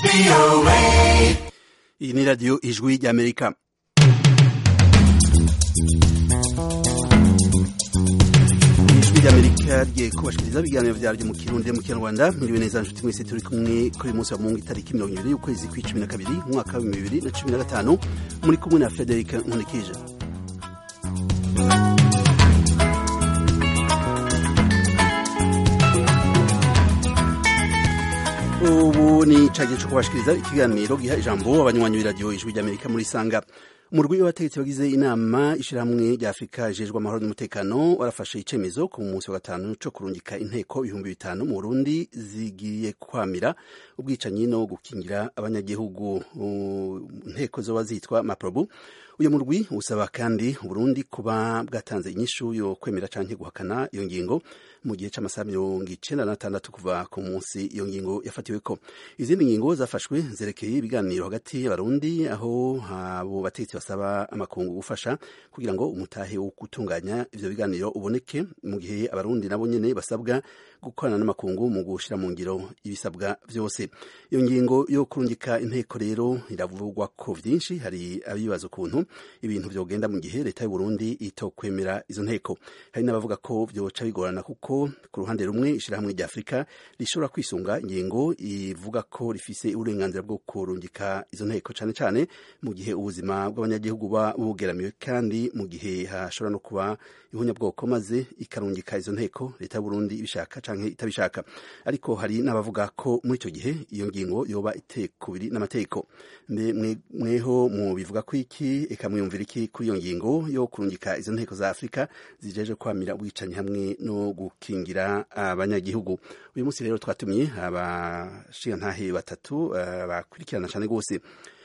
iyi ni radiyo ijwi ry'amerika ijwi ry'amerika rigiye kubashikiriza ibiganiro vyaryo mu kirundi mu kinyarwanda mwiriwe neza nshuti mwese turi kumwe kuri munsi wa mungu itariki mirongo ibiri y'ukwezi kw'icumi na kabiri umwaka wa bibiri na cumi na gatanu muri kumwe na frederic nkunikije ubu ni cagiye co kubashikiriza ikiganiro giha ijambo abanywanyi b'iradiyo ijwi ry'amerika muri sanga umurwi w'abategetsi bagize inama ishirahamwe rya afurika ijejwe amahoro n'umutekano warafashe icemezo ku munsi wa gatanu co kurungika inteko ibihumbi bitanu mu burundi zigiye kwamira ubwicanyi no gukingira abanyagihugu inteko zoba zitwa maprobu uyu murwi usaba kandi uburundi kuba bwatanze inyishu yo kwemera canke guhakana iyo ngingo mu gihe c'amasaha mirongo icenda n'atandatu kuva ku munsi iyo ngingo yafatiweko izindi ngingo zafashwe zerekeye ibiganiro hagati y'abarundi aho abo bategetsi basaba amakungu gufasha kugira ngo umutahe wo gutunganya ivyo biganiro uboneke mu gihe abarundi nabo nyene basabwa gukorana n'amakungu mu gushira mu ngiro ibisabwa vyose iyo ngingo yo kurungika inteko rero iravugwa ko vyinshi hari abibaza ukuntu ibintu vyogenda mu gihe leta y'u Burundi itokwemera izo nteko hari n'abavuga ko vyoca bigorana kuko ku ruhande rumwe ishirahamwe rya Afrika rishobora kwisunga ingingo ivuga ko rifise uburenganzira bwo kurungika izo nteko cane cane mu gihe ubuzima bw'abanyagihugu buba bugeramiwe kandi mu gihe hashobora no kuba ihunyabwoko maze ikarungika izo nteko leta y'u Burundi ibishaka canke itabishaka ariko hari n'abavuga ko muri ico gihe iyo ngingo yoba itekubiri n'amategeko mweho mu bivuga ko iki eka mwiyumvira iki kuri iyo ngingo yo kurungika izo nteko za Afrika zijeje kwamira ubwicanyi hamwe no gukingira abanyagihugu uyu munsi rero twatumye abashingantahe batatu uh, bakurikirana cane gose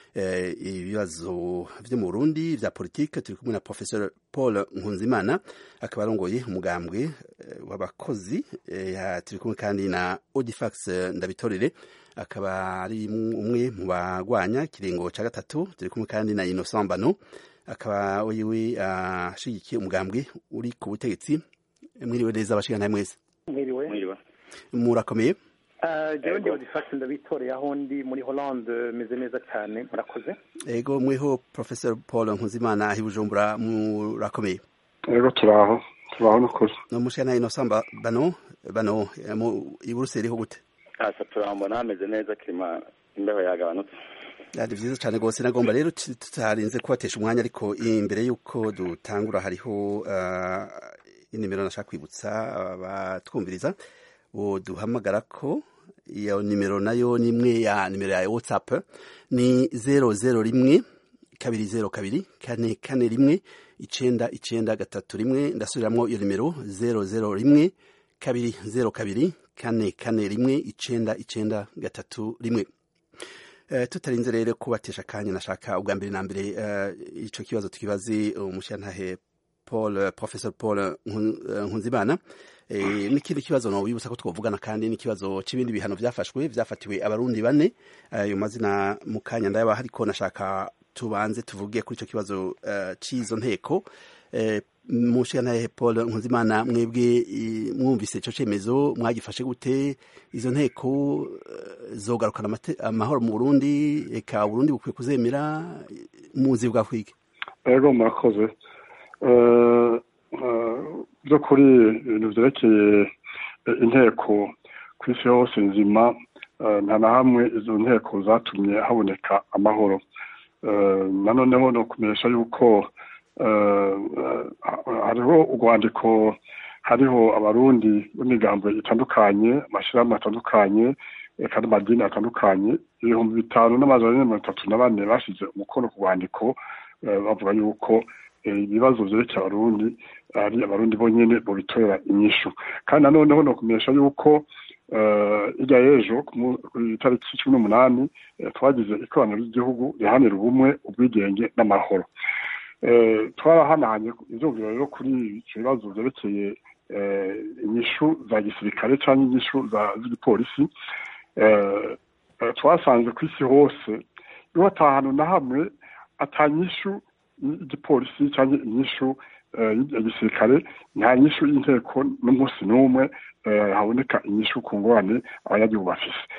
ibibazo vyo mu Burundi vya politike turi kumwe na Professor Paul Nkunzimana akaba arongoye umugambwe w'abakozi turi kumwe kandi na Odifax Ndabitorere akaba ari umwe mu bagwanya kiringo ca gatatu turi kumwe kandi na Innocent Bano akaba wiwe ashigikiye umugambwe uri ku butegetsi mwiriwe neza abashingantahe mwese mwiriwe murakomeye jewe ndi odifasi ndabitoreye aho ndi muri Hollande meze neza cyane murakoze ego mweho Professor Paul Nkuzimana ahi Bujumbura murakomeye ego turaho turaho nukuri no mushana Innocent Bano Bano mu iburuseli ho gute asa turambona hameze neza kirima imbeho yagabanutse ari vyiza cyane rwose nagomba rero tutarinze kubatesha umwanya ariko imbere y'uko dutangura hariho uh, inimero nashaka kwibutsa abatwumviriza uh, duhamagara ko iyo nimero nayo ni imwe ya nimero ya whatsapp ni zero zero rimwe kabiri zero kabiri kane kane rimwe icenda icenda gatatu rimwe ndasubiramwo iyo nimero zero zero rimwe kabiri zero kabiri kane kane rimwe icenda icenda gatatu rimwe Uh, tutarinze rero kubatesha akanya nashaka ubwa mbere na mbere uh, ico kibazo tukibaze umushantahe Paul uh, Professor Paul Nkunzimana eh, n'ikindi kibazo no wibutsa ko twovugana kandi n'ikibazo c'ibindi bihano vyafashwe vyafatiwe abarundi bane ayo mazina mu kanya ndayaba hariko nashaka tubanze tuvuge kuri ico kibazo uh, c'izo nteko eh, mushantahe Paul Nkunzimana mwebwe mwumvise ico cemezo mwagifashe gute izo nteko zogarukana amahoro mu Burundi eka Burundi bukwiye kuzemera muzi bwa kwiki ego murakoze byo kuri ibintu vyerekeye inteko ku isi yose nzima nta na hamwe izo nteko zatumye haboneka amahoro nanoneho no kumenyesha yuko hariho urwandiko hariho abarundi b'imigambo itandukanye amashyirahamwe atandukanye eka n'amadini atandukanye ibihumbi bitanu n'amajana ane mirongo itatu na bane bashyize umukono ku rwandiko bavuga yuko ibibazo vyerekeye abarundi ari abarundi bonyene bobitorera inyishu kandi nanoneho no kumenyesha yuko irya y'ejo ku itariki cumi n'umunani twagize ikoraniro ry'igihugu rihanira ubumwe ubwigenge n'amahoro twarahanahanye ivyumviro rero kuri ivyo bibazo vyerekeye inyishu za gisirikare canke inyishu z'igipolisi twasanze ku isi hose iyo ata hantu na hamwe ata nyishu y'igipolisi canke inyishu ya gisirikare nta nyishu y'inteko n'umunsi n'umwe haboneka inyishu ku ngorane abanyagihugu bafise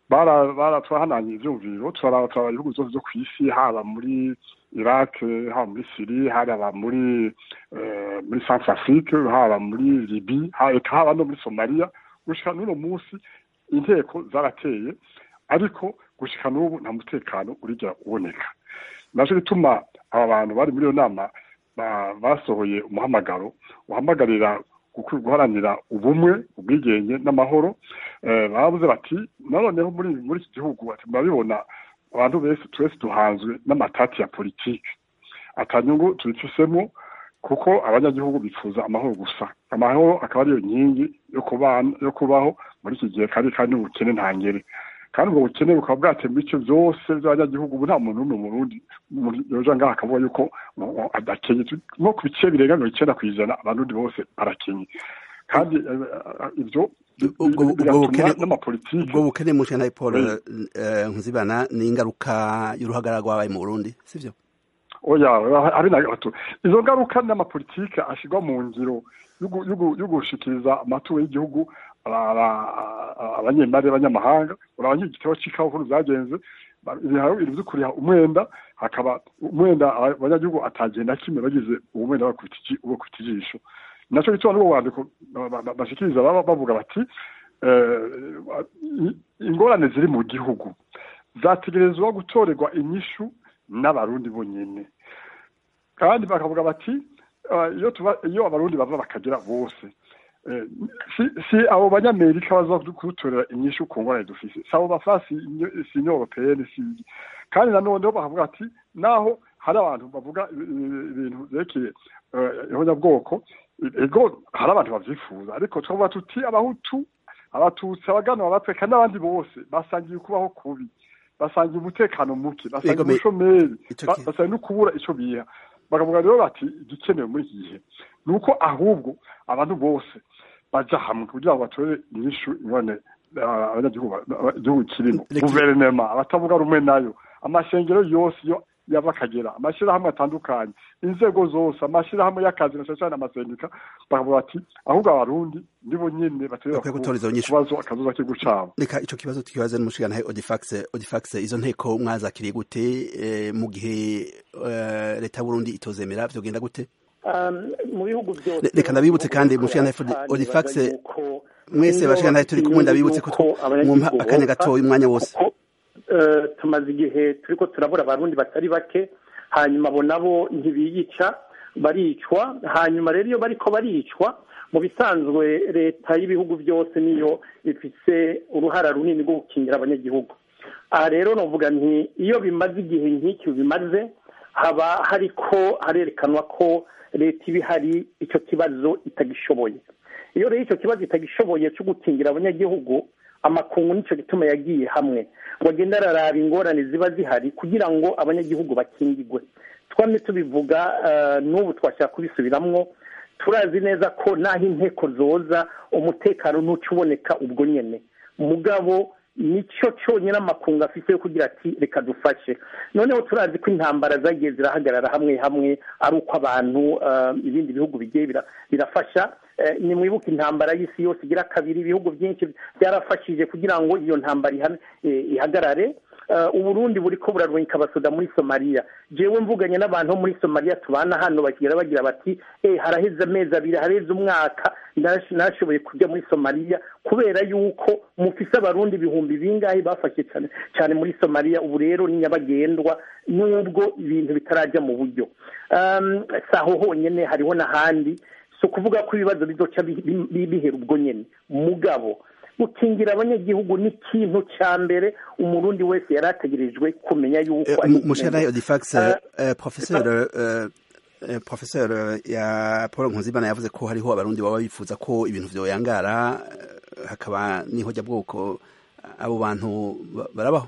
twahananye ivyumviro turaraba ibihugu vyose vyo kw'isi haba muri iraq haba muri siri haba muri muri centre afrique haba muri libi haba no muri somaliya gushika n'uno munsi inteko zarateye ariko gushika n'ubu nta mutekano urigera uboneka naco gituma aba bantu bari muri iyo nama basohoye umuhamagaro uhamagarira guharanira ubumwe ubwigenge n'amahoro bavuze bati noneho muri muri iki gihugu bati murabibona abantu bese twese duhanzwe n'amatati ya politiki atanyungu tubifisemo kuko abanyagihugu bifuza amahoro gusa amahoro akaba ariyo nkingi yo kubaho muri iki gihe kandi kandi ubukene ntangere kandi ubwo bukene bukaba bwateye mu bice byose by'abanyagihugu ubu nta muntu n'umwe mu rundi yoja ngaha akavuga yuko adakenye nko ku bice birenga mirongo icyenda ku ijana abarundi bose barakenye kandi ibyo n'amapolitiki ubwo bukene mu na paul nkuzibana ni ingaruka y'uruhagara rwabaye mu burundi sivyo oya ari na gato izo ngaruka n'amapolitike ashyirwa mu ngiro yo gushikiriza amaturo y'igihugu abanyemari b'abanyamahanga urabona igitabo cy'ikawa ukuntu byagenze ibintu byo kuriha umwenda hakaba umwenda abanyagihugu atagenda kimwe bagize uwo mwenda bakubita ijisho nacyo gituma n'uwo wandiko bashikiriza baba bavuga bati ingorane ziri mu gihugu zategerezwa gutorerwa inyishu n'abarundi bonyine kandi bakavuga bati iyo tuba iyo abarundi bava bakagera bose si abo banyamerika baza kudutorera inyishu ku ngorane dufise si abo bafasi si union européenne si kandi nanone bakavuga ati naho hari abantu bavuga ibintu vyerekeye ihonyabwoko ego hari abantu bavyifuza ariko twavuga tuti abahutu abatutsi abaganwa abatweka n'abandi bose basangiye kubaho kubi basangiye umutekano muke basangiye ubushomeri basangiye no kubura ico biha bakavuga rero bati igikenewe muri iki gihe ni uko ahubwo abantu bose baja hamwe kugira ngo batorere inyishu ingone abanyagihugu igihugu kirimo guverinema abatavuga rumwe nayo amashengero yose yo yava akagera amashyirahamwe atandukanye inzego zose amashyirahamwe y'akazi na cyane amasendika bakavuga bati ahubwo abarundi nibo nyine baterera kubazo akazuza k'igihugu cabo reka ico kibazo tukibaze n'umushikana Odifax Odifax izo nteko mwazakiriye gute mu gihe leta y'Uburundi itozemera vyogenda gute mu bihugu byose reka ndabibutse kandi mushikana Odifax mwese bashikana turi kumwe ndabibutse ko mwumva akanya gatoya umwanya wose tumaze igihe turi ko turabura abarundi batari bake hanyuma abo nabo ntibiyica baricwa hanyuma rero iyo bariko baricwa mu bisanzwe leta y'ibihugu byose niyo ifise uruhara runini rwo gukingira abanyagihugu aha rero novuga nti iyo bimaze igihe nk'iki bimaze haba hariko harerekanwa ko leta iba ihari icyo kibazo itagishoboye iyo rero icyo kibazo itagishoboye cyo gukingira abanyagihugu amakungu nicyo gituma yagiye hamwe ngo agende araraba ingorane ziba zihari kugira ngo abanyagihugu bakingigwe twamye tubivuga n'ubu twashaka kubisubiramwo turazi neza ko n'aho inteko zoza umutekano ntuca uboneka ubwo nyine mugabo nicyo cyonyine amakungu afite yo kugira ati reka dufashe noneho turazi ko intambara zagiye zirahagarara hamwe hamwe ari uko abantu ibindi bihugu bigiye birafasha ni mwibuke intambara y'isi yose igira kabiri ibihugu byinshi byarafashije kugira ngo iyo ntambara ihagarare uburundi buri ko burarwika abasoda muri somaliya jewe mvuganye n'abantu bo muri somaliya tubana hano bakigira bagira bati eh haraheze amezi abiri haraheze umwaka nashoboye kujya muri somaliya kubera yuko mufise abarundi ibihumbi bingahe bafashe cyane cyane muri somaliya ubu rero ni nyabagendwa nubwo ibintu bitarajya mu buryo si aho honyine hariho n'ahandi si ukuvuga ko ibibazo bizoca bihera ubwo nyine mugabo gukingira abanyagihugu ni ikintu cya mbere umurundi wese yari ategerejwe kumenya yuko ari mushera odifax professeur professeur ya paul nkuzimana yavuze ko hariho abarundi baba bifuza ko ibintu vyoyangara hakaba n'ihojya bwoko abo bantu barabaho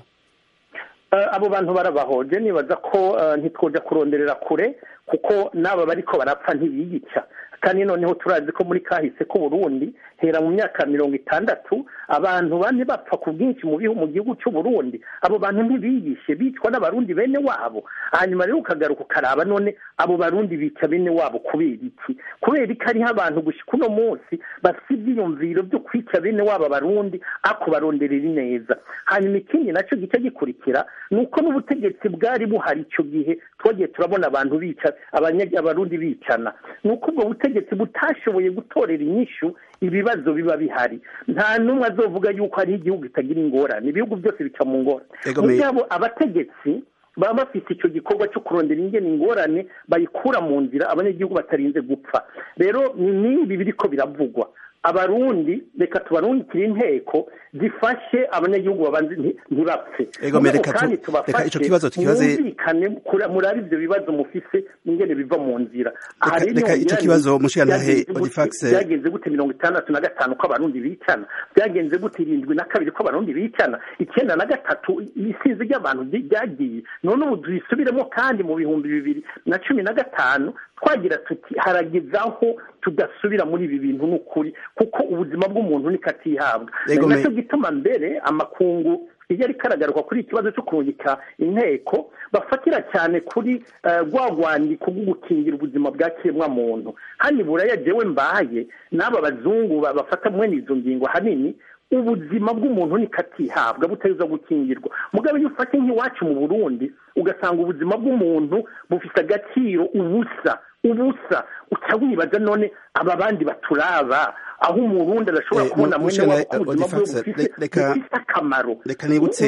abo bantu barabaho je nibaza ko ntitwoja kuronderera kure kuko n'aba bariko barapfa ntibiyica kandi noneho turazi ko muri kahise k'uburundi hera mu myaka mirongo itandatu abantu bane bapfa ku bwinshi mu bihu mu gihugu cy'uburundi abo bantu ntibiyishe bicwa n'abarundi bene wabo hanyuma rero ukagaruka ukaraba none abo barundi bica bene wabo kubera iki kubera ko hariho abantu gushyika uno munsi bafite ibyiyumviro byo kwica bene wabo abarundi ako baronderera ineza hanyuma ikindi nacyo gice gikurikira ni uko n'ubutegetsi bwari buhari icyo gihe twagiye turabona abantu bica abarundi bicana ni uko ubwo butegetsi butashoboye gutorera inyishu ibibazo biba bihari nta n'umwe azovuga yuko hari igihugu kitagira ingorane ibihugu byose bica mu ngorane mu byabo abategetsi baba bafite icyo gikorwa cyo kurondera ingene ingorane bayikura mu nzira abanyagihugu batarinze gupfa rero n'ibi biriko biravugwa abarundi reka tubarungikire inteko zifashe abanyagihugu babanze ntibapfe kandi tubafashe mwumvikane murabe ibyo bibazo mufise ingene biva mu nzira reka icyo kibazo mushiyantahe odifax byagenze gute mirongo itandatu na gatanu ko abarundi bicana byagenze gute irindwi na kabiri ko abarundi bicana icyenda na gatatu isinzi ry'abantu ryagiye none ubu tuyisubiremo kandi mu bihumbi bibiri na cumi na gatanu twagira tuti harageze aho tudasubira muri ibi bintu n'ukuri kuko ubuzima bw'umuntu niko atihabwa nacyo gituma mbere amakungu iyo ariko aragaruka kuri ikibazo cyo kurungika inteko bafatira cyane kuri rwa rwandiko rwo gukingira ubuzima bwa kiremwa muntu hano buraya jewe mbaye n'aba bazungu bafata mwene izo ngingo ahanini ubuzima bw'umuntu niko atihabwa butariza gukingirwa mugabo iyo ufashe nk'iwacu mu burundi ugasanga ubuzima bw'umuntu bufite agaciro ubusa ubusa uca wibaza none aba bandi baturaba aho umurundi adashobora kubona mwene wabo ko ubuzima bwe bufite akamaro reka nibutse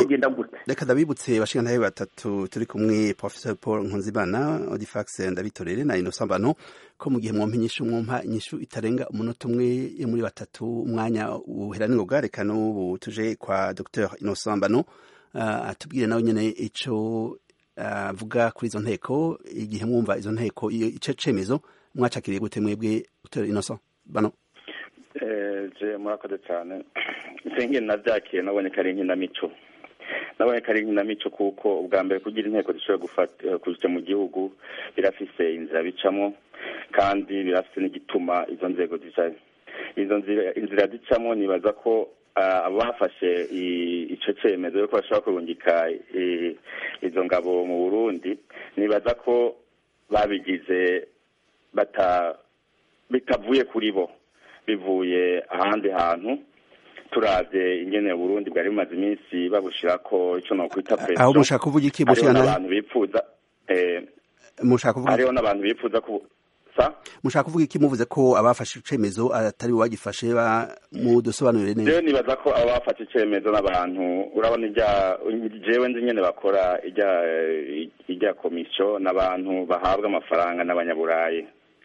reka ndabibutse bashingantahe batatu turi kumwe professor paul nkunzimana odifax ndabitorere na innocent mbano ko mu gihe mwompa inyishu mwompa inyishu itarenga umunota umwe yo muri batatu umwanya uhera n'ingoga reka n'ubu tuje kwa dr innocent mbano atubwire nawe nyene ico avuga kuri izo nteko igihe mwumva izo nteko ico cemezo mwacakiriye gute mwebwe dr innocent bano je murakoze cyane nsengene navyakiye nabonye ko ari inkinamico nabonye ko ari inkinamico kuko ubwa mbere kugira inteko zishobora gufata kuja mu gihugu birafise inzira bicamwo kandi birafise n'igituma izo nzego zijayo izo inzira zicamwo nibaza ko abafashe ico cemezo yuko bashobora kurungika izo ngabo mu burundi nibaza ko babigize bata bitavuye kuri bo bivuye ahandi hantu turavye ingene Burundi bwari bumaze iminsi babushirako ico nokwita preso aho mushaka kuvuga iki mushana abantu bipfuza eh mushaka kuvuga hariho n'abantu bipfuza ku sa mushaka kuvuga iki muvuze ko abafashe icemezo atari wagifashe ba mu dusobanurire neza jewe nibaza ko abo bafashe icemezo n'abantu urabona ijya jewe nzi nyene bakora ijya ijya komisiyo n'abantu bahabwa amafaranga n'abanyaburayi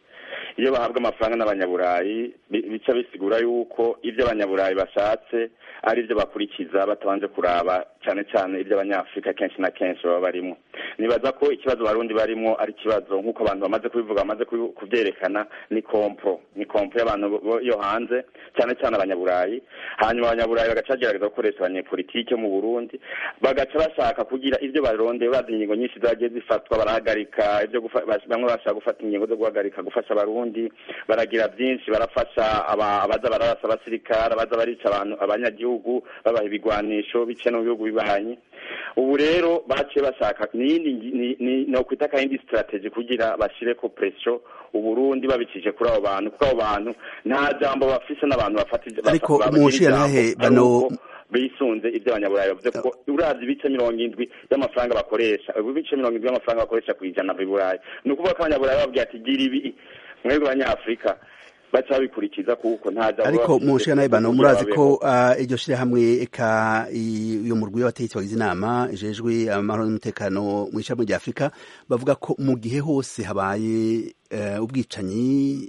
iyo bahabwa amafaranga n'abanyaburayi bica bisigura yuko ibyo abanyaburayi bashatse ari byo bakurikiza batabanje kuraba cyane cyane ibyo abanyafurika kenshi na kenshi baba barimo nibaza ko ikibazo barundi barimo ari ikibazo nk'uko abantu bamaze kubivuga bamaze kubyerekana ni kompro ni kompro y'abantu yo hanze cyane cyane abanyaburayi hanyuma abanyaburayi bagaca bagerageza gukoresha abanyepolitike mu burundi bagaca bashaka kugira ibyo barondeye bazi ingingo nyinshi zagiye zifatwa barahagarika ibyo bamwe bashaka gufata ingingo zo guhagarika gufasha abarundi baragira byinshi barafasha abaza bararasa abasirikare abaza barica abantu abanyagihugu babaha ibigwanisho bice no mu bihugu bibanyi ubu rero baciye bashaka niyindi ni ukwita kandi strategy kugira bashire ko pressure uburundi babicije kuri abo bantu kuko abo bantu nta jambo bafise n'abantu bafata ariko munshiya nahe bano bisunze ibyo abanyaburayi bavuze ko uravye ibice mirongo indwi y'amafaranga bakoresha ibice mirongo indwi y'amafaranga bakoresha ku ijana biburayi ni ukuvuga ko abanyaburayi babwiye ati gira ibi mwebwe abanyafurika baca bikurikiza kuko nta jambo ariko munshiya nahe bano murazi ko iryo shirahamwe eka uyo murwi w'abategetsi bagize inama ijejwe amahoro n'umutekano mu ishami rya afurika bavuga ko mu gihe hose habaye ubwicanyi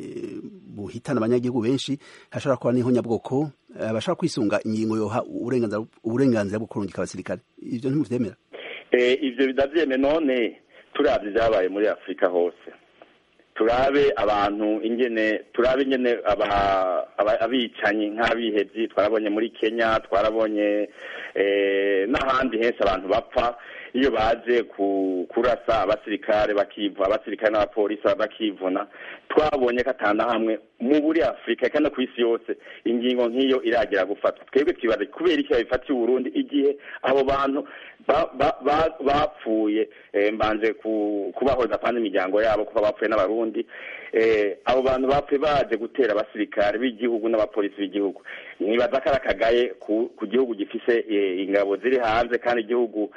buhitana abanyagihugu benshi hashobora kuba n'ihonyabwoko bashobora kwisunga ingingo yoha uburenganzira bwo kurungika abasirikare ibyo ntimuvyemera ivyo bidavyeme none turavye vyabaye muri afurika hose turabe abantu ingene turabe ingene abicanyi nk'abihevyi twarabonye muri kenya twarabonye n'ahandi henshi abantu bapfa iyo baje kurasa abasirikare bakivuna abasirikare n'abapolisi bakivuna twabonye ko atana hamwe mu buri afurika kandi no ku isi yose ingingo nk'iyo iragera gufatwa twebwe twibaza kubera iki babifatiye uburundi igihe abo bantu bapfuye mbanje kubahoza kandi imiryango yabo kuba bapfuye n'abarundi abo bantu bapfuye baje gutera abasirikare b'igihugu n'abapolisi b'igihugu nibaza ko ari akagaye ku gihugu gifise ingabo ziri hanze kandi igihugu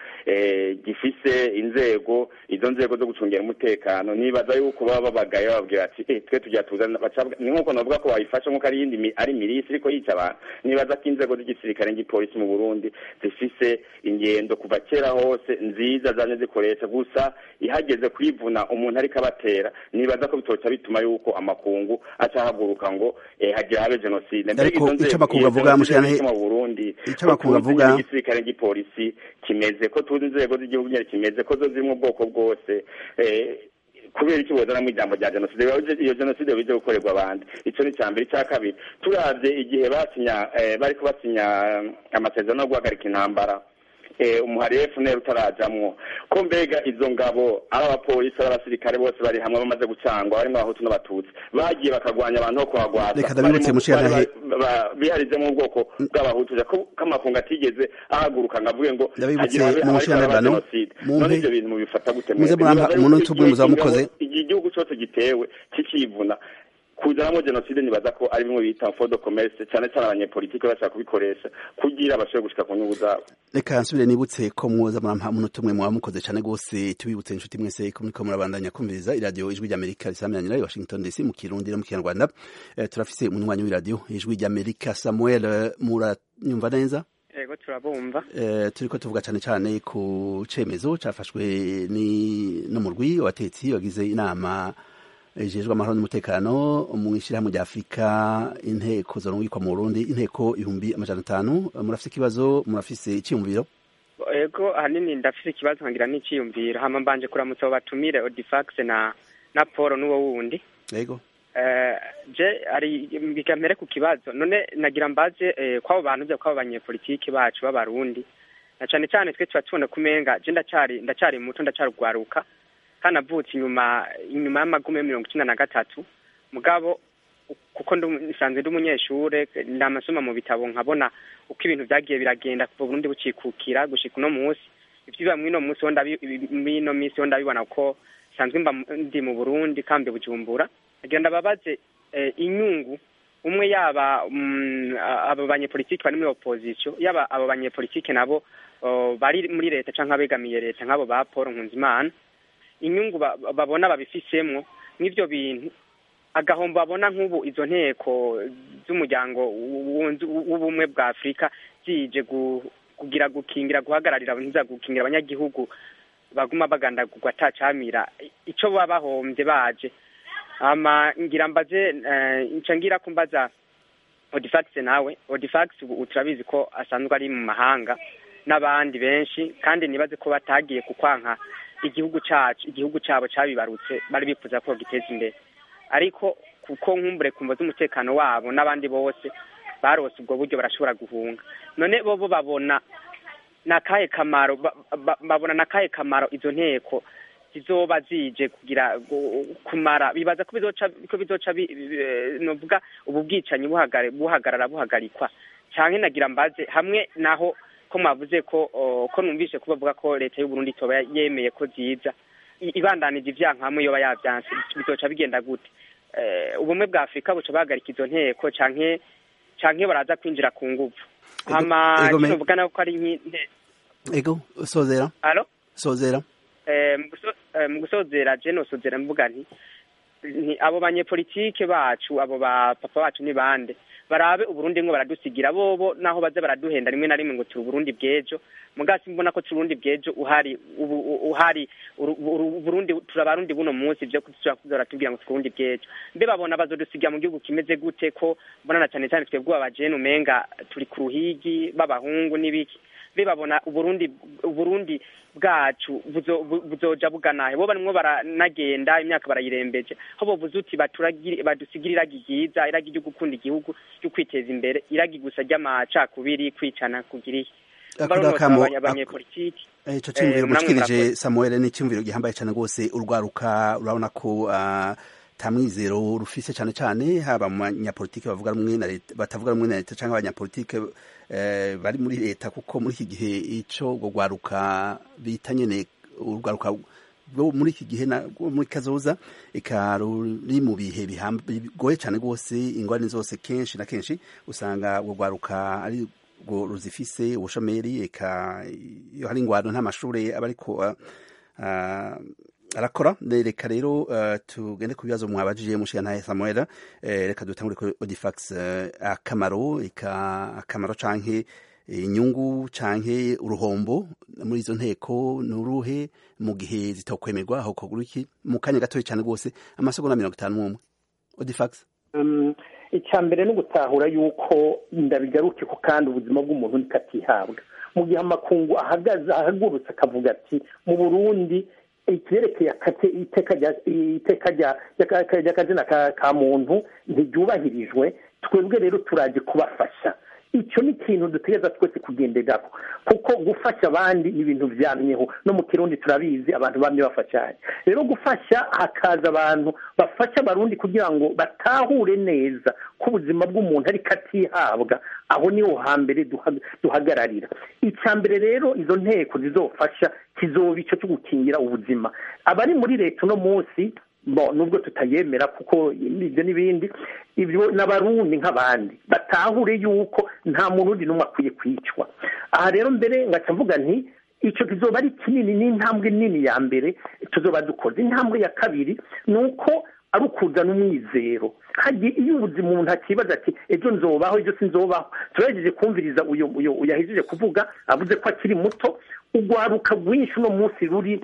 gifise inzego izo nzego zo gucungira umutekano nibaza yuko baba babagaye bababwira ati twe tujya tuzana ni nk'uko navuga ko wayifasha nk'uko ari iyindi ari milisi ariko yica abantu nibaza ko inzego z'igisirikare n'igipolisi mu burundi zifise ingendo kuva kera hose nziza zane zikoresha gusa ihageze kwivuna umuntu ariko abatera nibaza ko bitoca bituma yuko amakungu acahaguruka ngo hagira habe jenoside ariko icyo amakungu avuga mushirane mu burundi icyo amakungu avuga igisirikare n'igipolisi kimeze ko tuzi inzego z'igihugu nyine kimeze ko zo ziri mu bwoko bwose kubera iki bozanamo ijambo rya jenoside iyo jenoside bize gukorerwa abandi icyo ni icya mbere icya kabiri turabye igihe basinya bariko basinya amasezerano yo guhagarika intambara umuhari efuneri utarajamwo ko mbega izo ngabo ari abapolisi ari abasirikare bose bari hamwe bamaze gucangwa barimo abahutu n'abatutsi bagiye bakagwanya abantu bo kuhagwaza reka ndabibutse mushiranahe biharize mu bwoko bw'abahutu ko amakungu atigeze ahaguruka ngo avuge ngo ndabibutse mu mushiranabano none ibyo bintu mubifata gute muze murampa umunota umwe muzaba mukoze igihe igihugu cyose gitewe kikivuna kuzanamo jenoside nibaza ko ari bimwe bita fodo commerce cyane cyane abanyepolitike bashaka kubikoresha kugira bashobore gushika ku nyungu zabo reka nsubire nibutse ko mwoza murampa umunota umwe mwaba mukoze cyane rwose tubibutse inshuti mwese ko muriko murabandanya kumviriza iradiyo ijwi ry'amerika risamiranyira i washington dc mu kirundi no mu kinyarwanda turafise umunywanyi w'iradiyo ijwi ry'amerika samuel muranyumva neza yego turabumva turiko tuvuga cyane cyane ku cemezo cafashwe n'umurwi watetsi wagize inama ijejwe amahoro n'umutekano mu ishyirahamwe rya afurika inteko zorungikwa mu burundi inteko ibihumbi amajana atanu murafise ikibazo murafise icyiyumviro yego ahanini ndafise ikibazo nkagira n'icyiyumviro hama mbanje kuramutsa abo batumire odifax na na paul n'uwo wundi yego je ari bikamere ku kibazo none nagira mbaze kw'abo bantu byo kw'abo banyepolitiki bacu b'abarundi na cane cane twe tuba tubona kumenga je ndacari ndacari muto ndacari ugwaruka kandi avutse inyuma inyuma y'amagume mirongo icyenda na gatatu mugabo kuko nsanzwe ndi umunyeshure ndamasoma mu bitabo nkabona uko ibintu byagiye biragenda kuva Burundi bucikukira gushika uno munsi ivyo biba mwino munsi ho mwino minsi ho ndabibona ko nsanzwe mba ndi mu Burundi kambe Bujumbura agira ndababaze inyungu umwe yaba abo banyepolitiki bari muri opposition yaba abo banyepolitiki nabo bari muri leta canke abegamiye leta nk'abo ba Paul Nkunzimana inyungu babona babifisemwo n'ivyo bintu agahombo babona nk'ubu izo nteko z'umuryango w'ubumwe bwa afurika zije kugira gukingira guhagararira ntiza gukingira abanyagihugu baguma bagandagurwa atacamira ico baba bahombye baje ama ngira mbaze nca ngira ko mbaza odifax nawe odifax ubu turabizi ko asanzwe ari mu mahanga n'abandi benshi kandi nibaze ko batagiye kukwanka igihugu cacu igihugu cabo cabibarutse bari bifuza ko giteza imbere ariko kuko nkumbure kumva z'umutekano wabo n'abandi bose barose ubwo buryo barashobora guhunga none bobo babona nakahe kamaro babona nakahe kamaro izo nteko zizoba zije kugira kumara bibaza ko bizoca ko bizoca novuga ubu bwicanyi buhagarara buhagarikwa canke nagira mbaze hamwe naho ko mwavuze ko ko numvise ko bavuga ko leta y'u Burundi toba yemeye ko ziza ibandanije ivyanka hamwe yoba yavyanse bizoca bigenda gute ubumwe bwa Afrika buca bahagarika izo nteko canke canke baraza kwinjira ku nguvu hama kinovuga nako ko ari nk'inte ego sozera alo sozera mu gusozera je nosozera mvuga nti abo banyepolitike bacu abo ba papa bacu ni bande barabe uburundi mwo baradusigira bobo naho baze baraduhenda rimwe na rimwe ngo turi uburundi bw'ejo mugasi mbona ko turi uburundi bw'ejo uhari uhari uburundi turabarundi buno munsi vyo kuzora tubwira ngo turi uburundi bw'ejo mbe babona bazodusigira mu gihugu kimeze gute ko mbona na cane cane twebwe abajene umenga turi ku ruhigi b'abahungu n'ibiki mbe babona uburundi uburundi bwacu buzoja buganahe bo barimwo baranagenda imyaka barayirembeje aho bovuze uti badusigira iragi ryiza iragi ryo gukunda igihugu ryo kwiteza imbere iragi gusa ry'amacakubiri kwicana kugira iki baronotsa abanyepolitiki ico ciyumviro mushikirije samuel ni iciyumviro gihambaye cane rwose urwaruka urabona ko tamwizero rufise cane cane haba mu banyapolitike bavuga rumwe na leta batavuga rumwe na leta canke abanyapolitike bari muri leta kuko muri iki gihe ico urwo rwaruka bita nyene urwaruka bwo muri iki gihe muri kazoza eka ruri mu bihe bigoye cyane rwose ingorane zose kenshi na kenshi usanga urwo rwaruka ari rwo ruzifise ubushomeri eka iyo hari ingwano nta mashuri aba ariko arakora reka rero tugende ku bibazo mwabajije mushigantahe samuel reka dutangure kuri odifax akamaro eka akamaro canke inyungu canke uruhombo muri izo nteko nuruhe mu gihe zitokwemerwa aho kogura iki mu kanya gatoya cyane rwose amasegonda mirongo itanu n'umwe odifax icya mbere ni ugutahura yuko ndabigaruke ko kandi ubuzima bw'umuntu nikatihabwa mu gihe amakungu ahagaze ahagurutse akavuga ati mu burundi ikirerekeye iteka ry'akazina ka muntu ntiryubahirijwe twebwe rero turaje kubafasha icyo ni ikintu dutegereza twese kugenderaho kuko gufasha abandi ni ibintu byamyeho no mu kirundi turabizi abantu bamye bafashanya rero gufasha hakaza abantu bafasha abarundi kugira ngo batahure neza ko ubuzima bw'umuntu ariko atihabwa aho niho hambere duhagararira icya mbere rero izo nteko zizofasha kizoba icyo cyo gukingira ubuzima abari muri leta uno munsi bo nubwo tutayemera kuko ibyo n'ibindi ibyo n'abarundi nk'abandi batahure yuko nta muntu undi n'umwe akwiye kwicwa aha rero mbere ngaca mvuga nti icyo kizoba ari kinini n'intambwe nini ya mbere tuzoba dukoze intambwe ya kabiri ni uko ari ukuzana umwizero hagiye iyo ubuzima umuntu akibaza ati ejo nzobaho ejo sinzobaho turagejeje kumviriza uyu uyu yahejeje kuvuga avuze ko akiri muto urwaruka rwinshi uno munsi ruri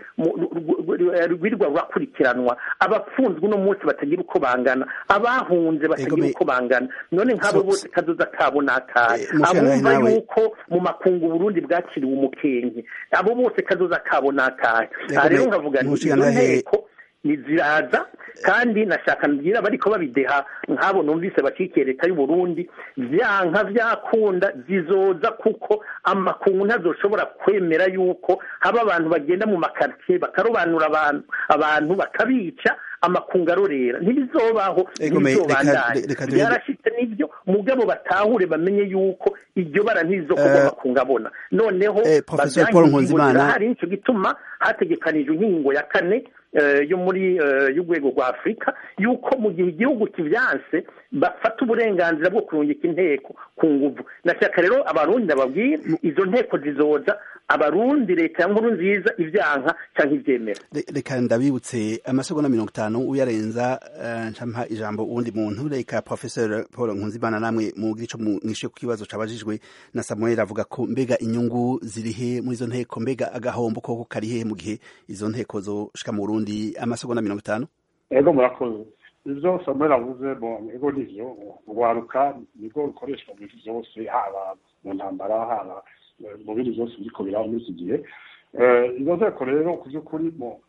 rwirirwa rurakurikiranwa abapfunzwe uno munsi batagira uko bangana abahunze batagira uko bangana none nk'abo bose kazoza kabo ni akahe abumva yuko mu makungu burundi bwakiriwe umukenke abo bose kazoza kabo ni akahe aha rero nkavuga nti izo nteko niziraza kandi nashaka mbwira bariko babideha nk'abo numvise bacikiye leta y'u Burundi vyanka vyakunda zizoza kuko amakungu ntazoshobora kwemera yuko haba abantu bagenda mu makartier bakarobanura abantu abantu bakabica amakungu arorera ntibizobaho ntibizobandanye byarashitse n'ibyo mugabo batahure bamenye yuko iryo bara ntirizokorwa amakungu abona noneho bavyankingo hari nico gituma hategekanijwe inkingo ya kane yo muri y'urwego rwa afurika yuko mu gihe igihugu kibyanse bafata uburenganzira bwo kurungika inteko ku nguvu nashaka rero abarundi ndababwira izo nteko zizoza abarundi leta ya nkuru nziza ibyanka cyangwa ibyemera reka ndabibutse amasegonda mirongo itanu uyarenza ncampa ijambo uwundi muntu reka professor paul nkunzimana namwe mugira ico mwishe ku kibazo cabajijwe na samuel avuga ko mbega inyungu zirihe muri izo nteko mbega agahombo koko karihe mu gihe izo nteko zoshika mu burundi amasegonda mirongo itanu ego murakoze ivyo samuel avuze bon ego nivyo urwaruka nibwo rukoreshwa mu bintu vyose haba mu ntambara haba mu bindi byose biriko biraba muri iki gihe izo nteko rero ku by'ukuri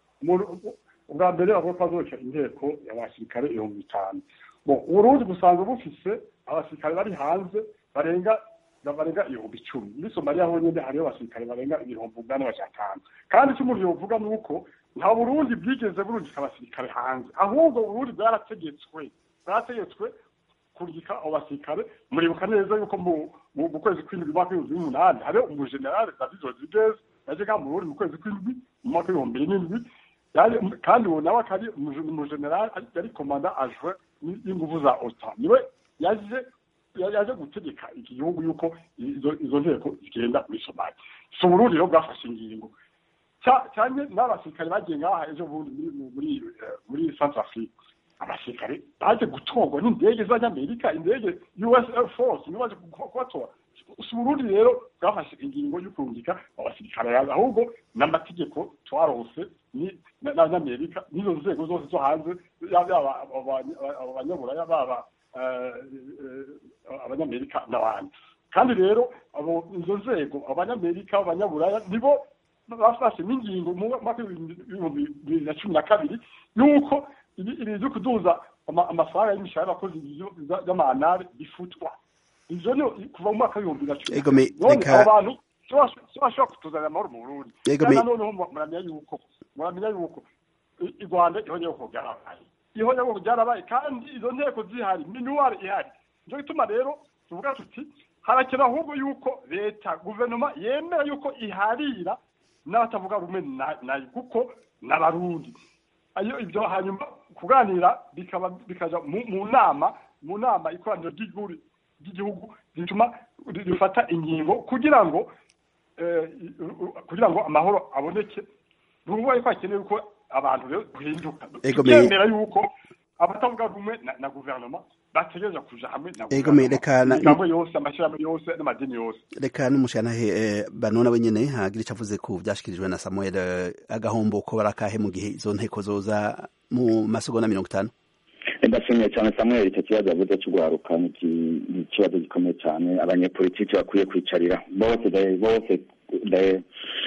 ubwa mbere bavuga ko hazoca inteko y'abasirikare ibihumbi bitanu uburundi busanzwe bufise abasirikare bari hanze barenga barenga ibihumbi icumi muri somaliya honyine hariho abasirikare barenga ibihumbi umunani batanu kandi icyo umuntu yovuga ni uko nta burundi bwigeze burungika abasirikare hanze ahubwo uburundi bwarategetswe bwarategetswe kurungika abo basirikare muribuka neza yuko mu kwezi kw'indwi mu mwaka w'ibihumbi n'umunani hariho umujenerali david rodriguez yaje ngaha mu burundi mu kwezi kw'indwi mu mwaka w'ibihumbi n'indwi kandi uwo nawe akari umujenerali yari komanda ajwe y'inguvu za otan niwe yaje yaje gutegeka iki gihugu yuko izo nteko zigenda muri somali si uburundi rero bwafashe ingingo cyane n'abasirikare bagiye ngaha ejo bundi muri muri centre afrique abasirikare baje gutorwa n'indege z'abanyamerika indege us air force nibo baje kubatora si uburundi rero bwafashe ingingo yo kurungika abasirikare ahubwo n'amategeko twarose n'abanyamerika n'izo nzego zose zo hanze yaba abanyaburaya baba abanyamerika n'abandi kandi rero izo nzego abanyamerika abanyaburaya nibo bafashe n'ingingo mu mwaka w'ibihumbi bibiri na cumi na kabiri yuko ibintu byo kuduza amafaranga y'imishahara y'abakozi y'amanare bifutwa ivyo ni kuva mu mwaka w'ibihumbi na cumi none abo bantu si bashobora kutuzanira amahoro mu burundi Yego, kandi me- noneho mu- muramenya yuko muramenya yuko i i rwanda ihonyabwoko ryarabaye ihonyabwoko ryarabaye kandi izo nteko zihari minuwari ihari nico gituma rero tuvuga tuti harakenewe ahubwo yuko leta guverinoma yemera yuko iharira n'abatavuga rumwe na- nayo kuko n'abarundi ayo ibyo hanyuma kuganira bikaba bikaja mu mu nama mu nama ikoraniro ry'igihugu ry'igihugu rituma rifata ingingo kugira ngo eh, kugira ngo amahoro aboneke nuvuga ko hakenewe ko abantu rero duhinduka Ego, me- tukemera yuko abatavuga rumwe na, na guverinoma bategereza kuja hamwe na Ego, me- guverinoma reka na- imigambo yose amashyirahamwe yose n'amadini yose reka n'umushanahe eh, banona wenyene hagira ico avuze ku vyashikirijwe na samuel eh, agahombo ko barakahe mu gihe izo nteko zoza mu masegonda mirongo itanu ndashimiye cyane samuel icyo kibazo yavuze cy'urwaruka ni iki- ni ikibazo gikomeye cyane abanyepolitiki bakwiye kwicarira bose daye bose daye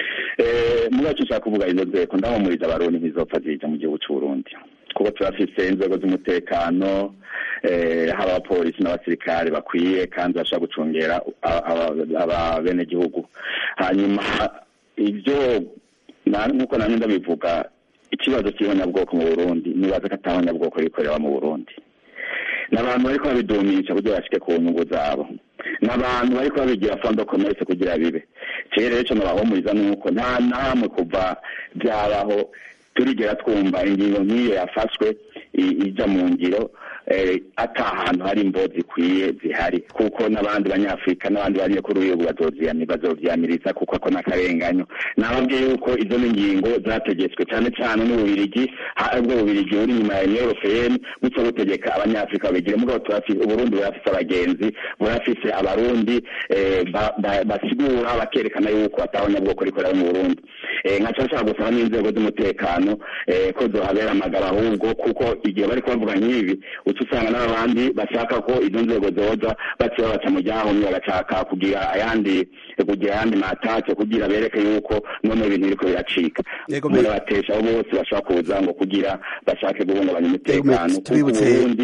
Eh, muri icyo nshaka kuvuga izo nzego ndahumuriza abarundi ntizopfa zija mu gihugu cy'u Burundi kuko turafise inzego z'umutekano eh, haba abapolisi n'abasirikare bakwiye kandi bashobora gucungera aba- aba- ababenegihugu hanyuma ibyo na- nk'uko nanjye ndabivuga ikibazo cy'ihonyabwoko mu burundi nibaza ko atahonyabwoko rikorera mu burundi n'abantu bariko babidumisha kugira bashike ku nyungu zabo n'abantu bariko babigira fondo commerce kugira bibe rero ico nabahumuriza nuko nta namwe kuva byabaho turigera twumva ingingo nk'iyo yafashwe i- ija mu ngiro eh, ata hantu hari imbo zikwiye zihari kuko n'abandi banyafurika n'abandi banyekuru y'igihugu bazovyiyami- bazovyamiriza kuko ako n'akarenganyo nababwiye yuko izo ni ingingo zategetswe cyane cyane n'ububirigi ha- ubwo bubirigi buri inyuma ya union européenne buca butegeka abanyafurika babigire mugabo turafise uburundi burafise abagenzi burafise abarundi eh, ba- ba- basigura bakerekana yuko atahonyabwoko rikorera mu burundi Eh, nkaca nshaka gusaba n'inzego z'umutekano eh, ko zohabera amagabo ahubwo kuko igihe bari kubavuga nk'ibi uca usanga n'abandi bashaka ko izo nzego zoza baciye babaca mu ryahumye bagashaka kugira ayandi kugira ayandi matake kugira bereke yuko none ibintu biriko biracika Yego, muri me- batesha abo bose bashobora kuza ngo kugira bashake guhungabanya Yego, me- umutekano kuko tubibutse- uburundi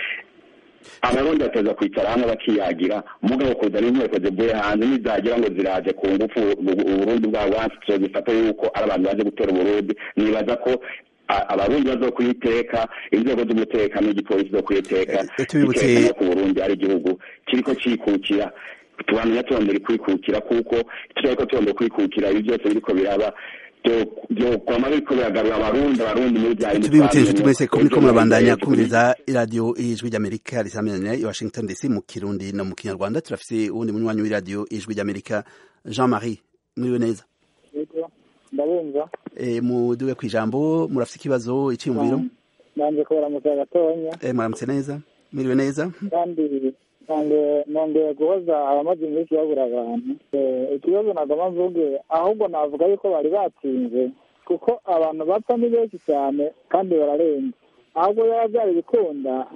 abarundi bateza kwicara hamwe bakiyagira mugabo kuzana inteko zivuye hanze nizagira ngo ziraje ku ngufu u- uburundi bwabo wansi zifata yuko ari abantu baje gutera uburundi nibaza ko a- abarundi bazokwiteka inzego z'umutekano n'igipolisi zo kwiteka Eh, tubibutse- bikerekana ko uburundi ari igihugu kiriko cikukira tubamenya tubondera kwikukira kuko turariko tubondera kwikukira ibi byose biriko biraba byokwama biriko biragarura abarundi abarundi muri bya bindi tubibutse twamenye inshuti mwese ko mu- muriko ejo murabandanya ejo kumviriza iradiyo ijwi ry'amerika risamirana i washington dc mu kirundi no mu kinyarwanda turafise uwundi munywanyi w'iradiyo ijwi ry'amerika jean marie mwiriwe neza yego ndabumva e, muduwe ku ijambo murafise ikibazo iciyumviro nanje kubaramutsa gatonya e, muramutse neza mwiriwe neza kandi nonge nongeye guhoza abamaze iminsi babura abantu Eh, ikibazo nagoma mvuge ahubwo navuga yuko bari batsinze kuko abantu bapfa ni benshi cyane kandi bararenze ahubwo yaba byari bikunda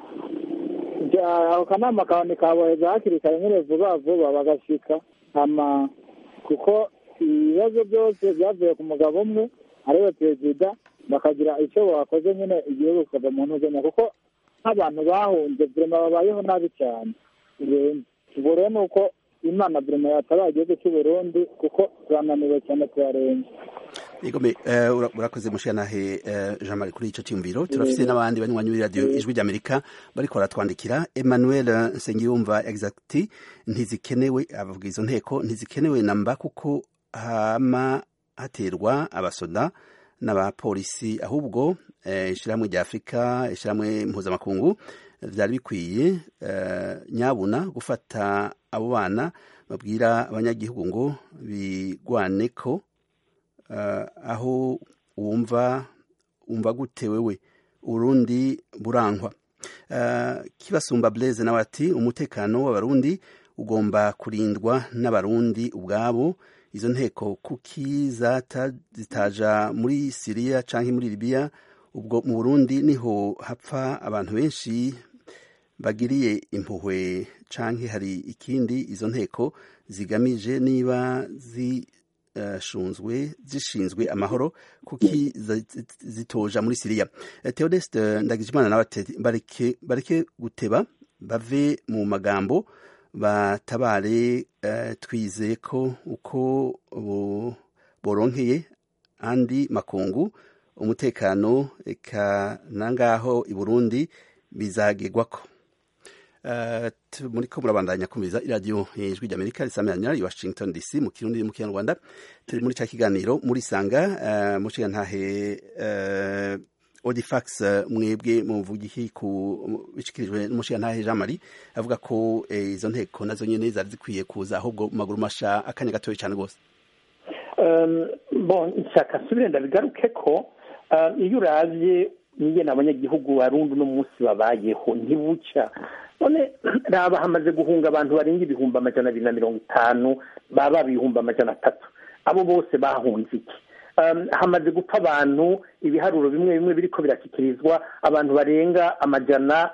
bya- ako kanama kabone kaboheza hakiri kare nyine vuba vuba bagashika ama kuko ibibazo byose byavuye ku mugabo umwe ariwe perezida bakagira icyo bakoze nyine igihugu kikava mu ntuzenya kuko nk'abantu bahunze burema babayeho nabi cyane birenze ubwo rero ni uko imana burema yatabaye igihugu cy'u Burundi kuko turananiwe cyane turarenze igome uh, ura- urakoze mushanahe uh, jean marie kuri ico ciyumviro turafise n'abandi banywanyi b'iradiyo ijwi ry'amerika bariko baratwandikira emmanuel nsengiyumva exacti ntizikenewe abavuga izo nteko ntizikenewe namba kuko hama haterwa abasoda n'abapolisi ahubwo eh, ishirahamwe rya afurika ishirahamwe mpuzamakungu vyari bikwiye eh, nyabuna gufata abo bana babwira abanyagihugu ngo bigwaneko uh, aho wumva wumva gute wewe urundi burankwa uh, kibasumba blaise nawe ati umutekano w'abarundi ugomba kurindwa n'abarundi ubwabo izo nteko kuki zata zitaja muri siriya canke muri libiya ubwo mu burundi niho hapfa abantu benshi bagiriye impuhwe canke hari ikindi izo nteko zigamije niba zishunzwe zishinzwe amahoro kuki zi- zitoja muri siriya Eh, theodeste ndagijimana nawe ati bareke bareke guteba bave mu magambo batabare twizeye ko uko boronkeye andi makungu umutekano eka nangaho i Burundi bizagirwako muri ko murabandanya kumviriza iradiyo ijwi ry'amerika risamiranya i washington dc mu kirundi mu kinyarwanda turi muri cya kiganiro muri sanga muciga ntahe odifax mwebwe muvugihi ku bishikirijwe n'umushiga ntahe jean marie avuga ko izo nteko nazo nyene zari zikwiye kuza ahubwo mu maguru masha akanya gatoya cyane rwose bon nshaka nsubire ndabigaruke ko iyo uravye nigena abanyagihugu barundi uno munsi babayeho ntibuca none raba hamaze guhunga abantu barenga ibihumbi amajana abiri na mirongo itanu baba ibihumbi amajana atatu abo bose bahunze iki hamaze gupfa abantu ibiharuro bimwe bimwe biriko birashyikirizwa abantu barenga amajana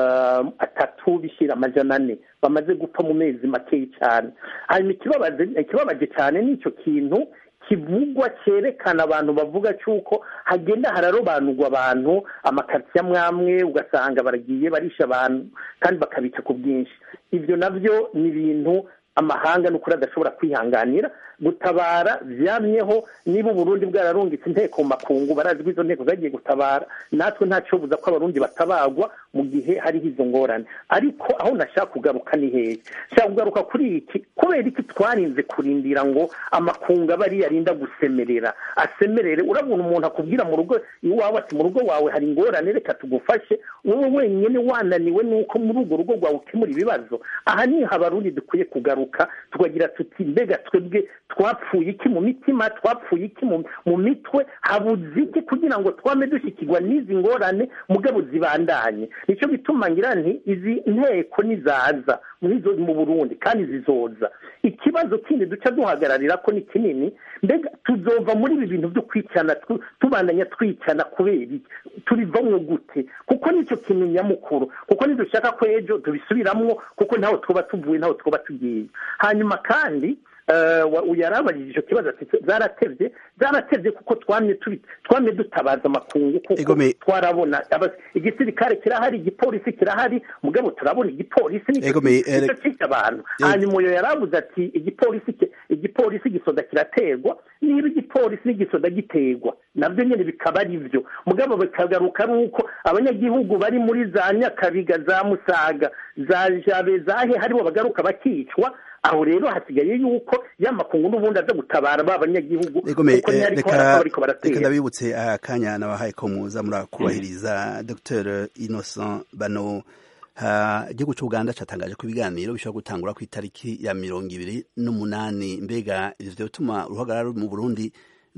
atatu bishyira amajana ane bamaze gupfa mu mezi makeya cyane hanyuma ikibabaje cyane ni icyo kintu kivugwa cyerekana abantu bavuga cy'uko hagenda hararobanurwa abantu amakaritsiye amwe amwe ugasanga baragiye barisha abantu kandi bakabica ku bwinshi ibyo nabyo ni ibintu amahanga n'ukuri adashobora kwihanganira gutabara byamyeho niba uburundi bwararungitse inteko mu makungu barazi ko izo nteko zagiye gutabara natwe ntacyo buza ko abarundi batabagwa mu gihe hariho izo ngorane ariko aho nashaka kugaruka ni hehe nshaka kugaruka kuri iki kubera iki twarinze kurindira ngo amakungu aba ari yarinda gusemerera asemerere urabona umuntu akubwira mu rugo iwawe ati mu rugo wawe hari ingorane reka tugufashe wowe wenyine wananiwe nuko muri urwo rugo rwawe ukemura ibibazo aha niho abarundi dukwiye kugaruka tukagira tuti mbega twebwe twapfuye iki mu mitima twapfuye iki mu mitwe habuze iki kugira ngo twame dushyikirwa n'izi ngorane mugabo zibandanye nicyo bituma ngira nti izi nteko nizaza mu burundi kandi zizoza ikibazo kindi duca duhagararira ko ni kinini mbega tuzova muri ibi bintu byo kwicana tubandanya twicana kubera iki turivamwo gute kuko nicyo kintu nyamukuru kuko nidushaka ko ejo tubisubiramwo kuko ntaho twaba tuvuye ntaho twaba tugiye hanyuma kandi yarabajije icyo kibazo ati zaratevye zaratevye kuko twamye twamye dutabaza amakungu kuko twarabona igisirikare kirahari igipolisi kirahari mugabo turabona igipolisi nicyo cica abantu hanyuma uyo yarabuze ati igipolisi igipolisi gisoda kirategwa niba igipolisi n'igisoda giterwa nabyo nyine bikaba ari byo mugabo bikagaruka ari uko abanyagihugu bari muri za nyakabiga za musaga za jabe zahe haribo bagaruka bakicwa aho rero hasigaye yuko y'amakungu n'ubundi aza gutabara ba banyagihugu kuko ntiyariko bariko baratera reka ndabibutse akanya nabahaye ko muza murakubahiriza dr innocent bano igihugu cy'uganda cyatangaje ko ibiganiro bishobora gutangura ku itariki ya mirongo ibiri n'umunani mbega ivyo bituma uruhagarara mu burundi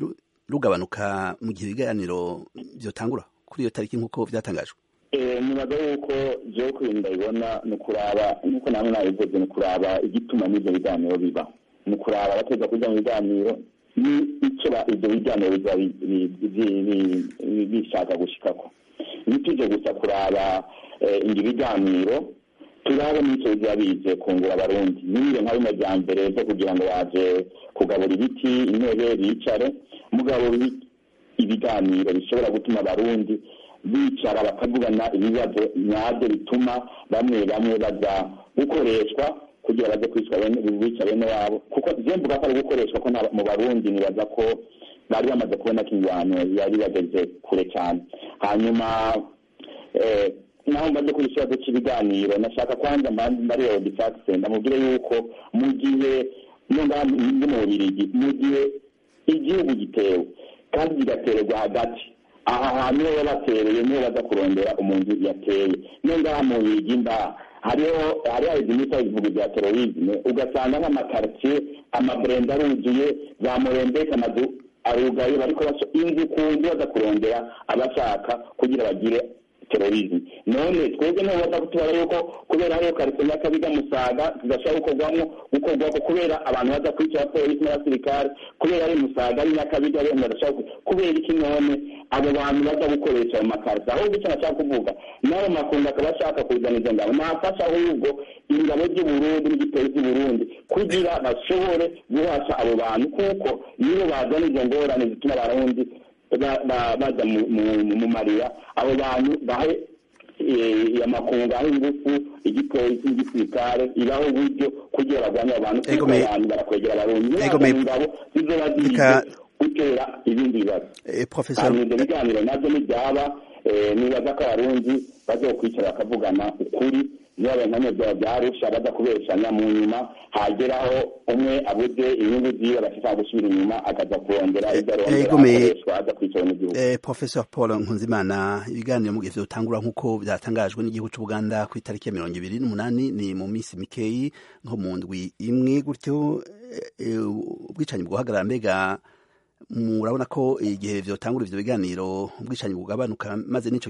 rugabanuka mu gihe ibiganiro vyotangura kuri iyo tariki nk'uko vyatangajwe nibaza yuko jewe kuri ndabibona ni ukuraba nk'uko namwe nabivuze ni ukuraba igituma n'ivyo biganiro biba ni ukuraba abateza kuja mu biganiro ni icyo ivyo biganiro biba bishaka gushikako ntituje gusa kuraba ingi biganiro turaba n'icyo biba bize kungura abarundi n'ibiro nka bino vya mbere vyo kugira ngo baje kugabura ibiti intebe bicare mugabo ibiganiro bishobora gutuma abarundi bicara bakavugana ibibazo nyabyo bituma bamwe bamwe baza gukoreshwa kugira baze kwicwa bica bene wabo kuko je mvuga ko ari gukoreshwa ko mu barundi nibaza ko bari bamaze kubona ko ingwano yari bageze kure cyane hanyuma naho mbaze kuri ikibazo cy'ibiganiro nashaka kwanza mbari odifakise ndamubwire yuko mu gihe nonga ndi mu bubirigi mu gihe igihugu gitewe kandi kigatererwa hagati aha hantu niho batereye niho baza kurondera umuntu yateye niyo ngaha mu bigi mba hariho hari haheze imiti ivuga bya terorisme ugasanga nk'amakaritsiye amaburenda aruzuye za murembeka amazu arugaye bariko baso inzu ku nzu baza kurondera abashaka kugira bagire terorisme none twebwe niho baza kutubara yuko kubera hariho karitsiye y'akabiga musaga tudashobora gukorwamo gukorwako kubera abantu baza kwica abapolisi n'abasirikare kubera ari musaga ari nyakabiga bene badashobora kubera iki none abo bantu baza gukoresha ayo makarita ahubwo icyo nashaka kuvuga n'ayo makungu akaba ashaka kuzana izo ngabo nafasha ahubwo ingabo z'uburundi n'igipolisi z'uburundi kugira bashobore guhasha abo bantu kuko nibo bazana izo ngorane zituma abarundi baza mu marira abo bantu bahe amakungu aho ingufu igipolisi n'igisirikare ibaho uburyo kugira barwanye abantu kuko abantu barakwegera abarundi ingabo zizoba zize gutera ibindi bibazo hanyuma ibyo biganiro nabyo nibyaba nibaza ko abarundi bazokwicara bakavugana ukuri niba nkamwe byaba byarusha baza kubeshanya mu nyuma hageraho umwe abuze inyungu ziwe agashaka gusubira inyuma akaza kurondera ibyo arondera akoreshwa aza kwicara mu gihugu professor paul nkunzimana ibiganiro mu gihe vyotangura nk'uko byatangajwe n'igihugu c'ubuganda ku itariki ya mirongo ibiri n'umunani ni mu minsi mikeyi nko mu ndwi imwe gutyo ubwicanyi bwohagarara mbega murabona ko igihe vyotangura ivyo biganiro ubwicanyi bugabanuka maze n'ico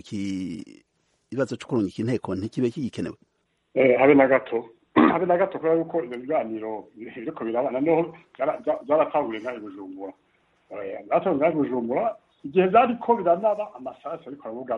kibazo co kurungika inteko ntikibe kigikenewe habe na gato habe na gato kubera yuko ivyo biganiro biriko birabana noneho vyaratanguye ngaho i bujumbura zatanguye ngaho i bujumbura igihe vyariko biranaba amasasu ariko aravuga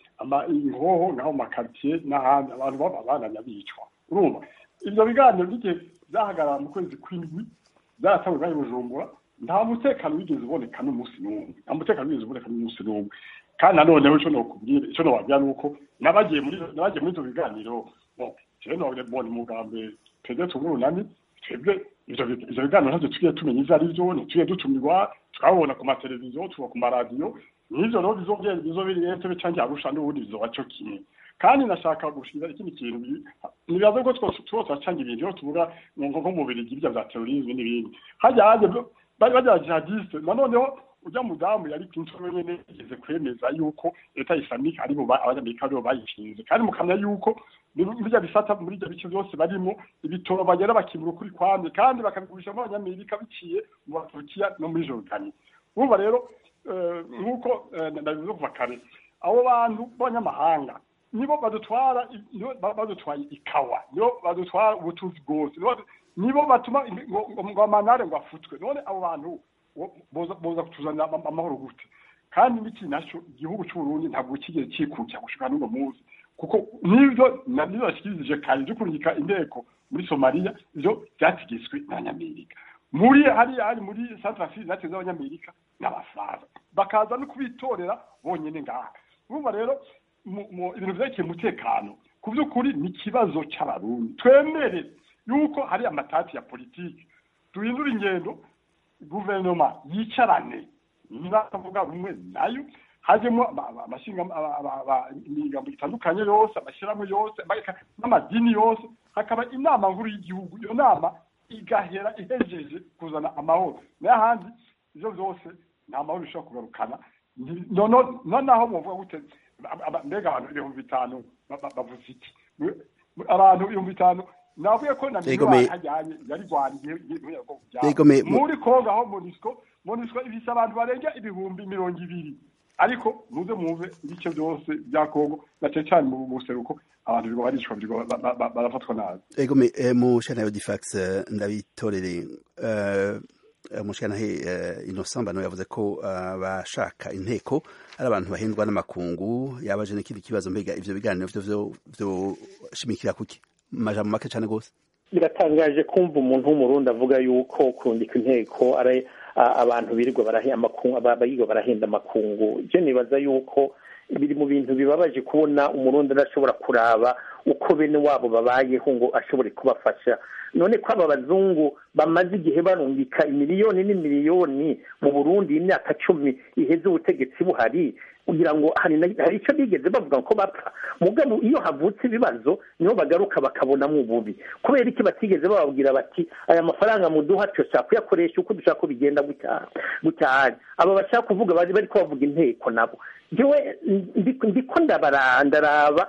ingoho ngaho mu makaritiye n'ahandi abantu babananya bicwa urumva ivyo biganiro n'igihe vyahagarara mu kwezi kw'indwi vyaratanguye ngaho i bujumbura nta mutekano wigeze uboneka n'umunsi n'umwe nta mutekano wigeze uboneka n'umunsi n'umwe kandi nanoneho ico nokubwira ico nobabwira nuko nabagiye muri nabagiye muri ivyo biganiro jewe nobona umugambi twebwe tumurunani twebwe ivyo biganiro ntavyo tugiye tumenya ivyo ari vyo ntitugiye dutumirwa twabona ku mateleviziyo tuba ku maradiyo n'ivyo rero bizogenda bizobiri entebe canke arusha n'ubundi bizoba co kimwe kandi nashaka gushira ikindi kintu nibaza ko twose turacanga ibintu iyo tuvuga nko mu birigi ibyo vya terorisme n'ibindi hajya haje bari bajya jihadiste nanoneho ujya mudamu yari Clinton nyene yigeze kwemeza yuko leta islamike aribo abanyamerika aribo bayishinze kandi mukamenya yuko birya bisata muri ibyo bice byose barimo ibitoro bagera bakibura ukuri kwamye kandi bakabigurisha mu abanyamerika biciye mu baturukiya no muri jordani urumva rero nk'uko ndabivuze kuva kare abo bantu b'abanyamahanga nibo badutwara badutwaye ikawa nibo badutwara ubutunzi bwose nibo batuma ngo amanare ngo afutwe none abo bantu boza kutuzanira amahoro gute kandi n'iki naco igihugu c'uburundi ntabwo kigeze cikukira gushika n'uno munsi kuko nivyo navyo bashikirije kare vyo kurungika inteko muri somaliya ivyo vyategetswe n'abanyamerika muri hariya hari muri centrafrique zateze abanyamerika n'abafaransa bakaza no kubitorera bonyene ngaha urumva rero ibintu vyerekeye umutekano ku vy'ukuri ni ikibazo c'abarundi twemere yuko hari amatati ya politiki duhindura ingendo guverinoma yicarane nibatavuga rumwe nayo hajemo amashinga imigambo itandukanye yose amashyirahamwe yose n'amadini yose hakaba inama nkuru y'igihugu iyo nama igahera ihejeje kuzana amahoro n'ahandi ivyo vyose nta mahoro bishobora kugarukana nonaho muvuga gute mbega abantu ibihumbi bitanu bavuze iki abantu ibihumbi bitanu navuye ko na miliyoni hajyanye yari rwariye muri kongo aho monisco monisco ifise abantu barenga ibihumbi mirongo ibiri ariko muze muve ibice byose bya kongo na cane cane mu buseruko abantu biriko baricwa biriko barafatwa nabi egome mushana yo difax ndabitorere umushanahe innocent bano yavuze ko abashaka inteko ari abantu bahendwa n'amakungu yabaje n'ikindi kibazo mbega ivyo biganiro vyo vyoshimikira kuki majambo make cyane gose biratangaje kumva umuntu w'umurundi avuga yuko kurundika inteko ari abantu birirwa barahenda barahenda amakungu je nibaza yuko biri mu bintu bibabaje kubona umurundi adashobora kuraba uko bene wabo babayeho ngo ashobore kubafasha none ko aba bazungu bamaze igihe barungika imiliyoni n'imiliyoni mu burundi imyaka cumi iheze ubutegetsi buhari kugira ngo hari icyo bigeze bavuga ko bapfa mugabo iyo havutse ibibazo niho bagaruka bakabonamo ububi kubera iki batigeze bababwira bati aya mafaranga muduha dushaka kuyakoresha uko dushaka ko bigenda gucyahanye aba bashaka kuvuga bari bari bavuga inteko nabo njyewe ndiko ndaraba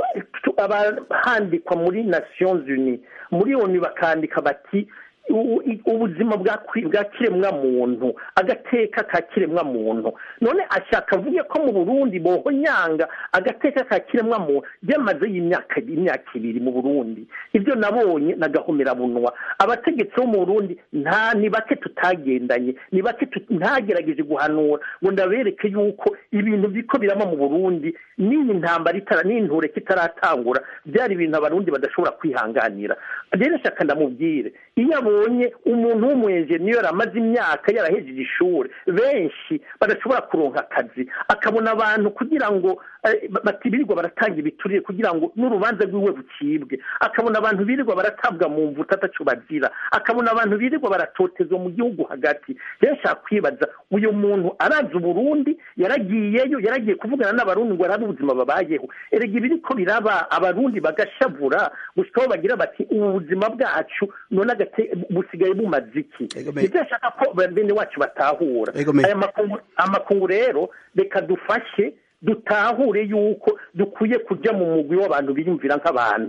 handikwa muri nations unies muri oni bakandika bati ubuzima bwa kiremwa muntu agateka ka kiremwa muntu none ashaka avuge ko mu burundi bohonyanga agateka ka kiremwa muntu byamaze y'imyaka imyaka ibiri mu burundi ibyo nabonye nagahomerabunwa abategetsi bo mu burundi nta ni bake tutagendanye ni bake ntagerageje guhanura ngo ndabereke yuko ibintu biko birama mu burundi n'iyi ntambara itara n'inture kitaratangura byari ibintu abarundi badashobora kwihanganira rero shaka ndamubwire iyo abonye umuntu w'umuyenjeniyeri amaze imyaka yarahejeje ishuri benshi badashobora kuronka akazi akabona abantu kugira ngo bati birirwa baratanga ibiturire kugira ngo n'urubanza rwiwe rucibwe akabona abantu birirwa baratabwa mu mvuta ataco bazira akabona abantu birirwa baratotezwa mu gihugu hagati rero nshaka kwibaza uyu muntu arazi uburundi yaragiyeyo yaragiye kuvugana n'abarundi ngo arabe ubuzima babayeho erega ibiriko biraba abarundi bagashavura gushikaho bagira bati ubu buzima bwacu none busigaye bumaze iki nibyo ashaka ko bene wacu batahura aya amakungu rero reka dufashe dutahure yuko dukwiye kujya mu mugwi w'abantu biyumvira nk'abantu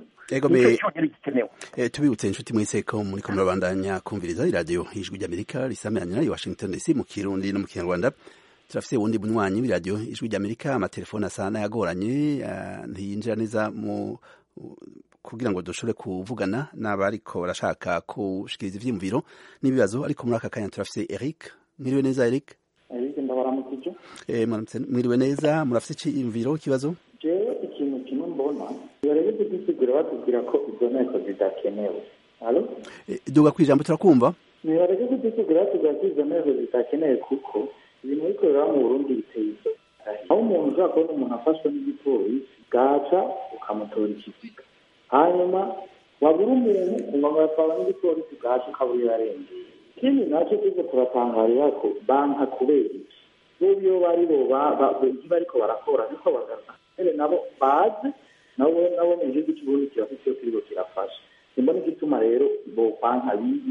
tubibutse inshuti mwese ko muri ko murabandanya kumviriza iradiyo ijwi ry'amerika risamiranye nayo washington dc mu kirundi no mu kinyarwanda turafise ubundi bunywanyi w'iradiyo ijwi ry'amerika amatelefone asa n'ayagoranye ntiyinjira neza mu kugira ngo dushobore kuvugana n'abariko barashaka gushikiriza ivyiyumviro n'ibibazo ariko muri aka kanya turafise eric mwiriwe neza eric eric ndabaramukije mwiriwe neza murafise iciyumviro ikibazo jewe ikintu kimwe mbona barebe kudusigura batubwira ko izo nteko zidakenewe halo duga kw'ijambo turakumva nibareke kudusigura batubwira ko izo nteko zidakenewe kuko ibintu bikorera mu burundi biteye isoni aho umuntu ushobora kubona umuntu afashwe n'igipolisi bwaca ukamutora ikiziga hanyuma wabura umuntu ukumva yatwara n'igipolisi bwacu ukabura yarengeye ikindi nacyo tuze turatangarira ko banka kubera iki n'ubu iyo bari bo ibyo bariko barakora niko bagaragara nabo bazi nabo nabo mu gihugu cy'uburundi kirafite iyo kiriko kirafasha simbona igituma rero bokwanka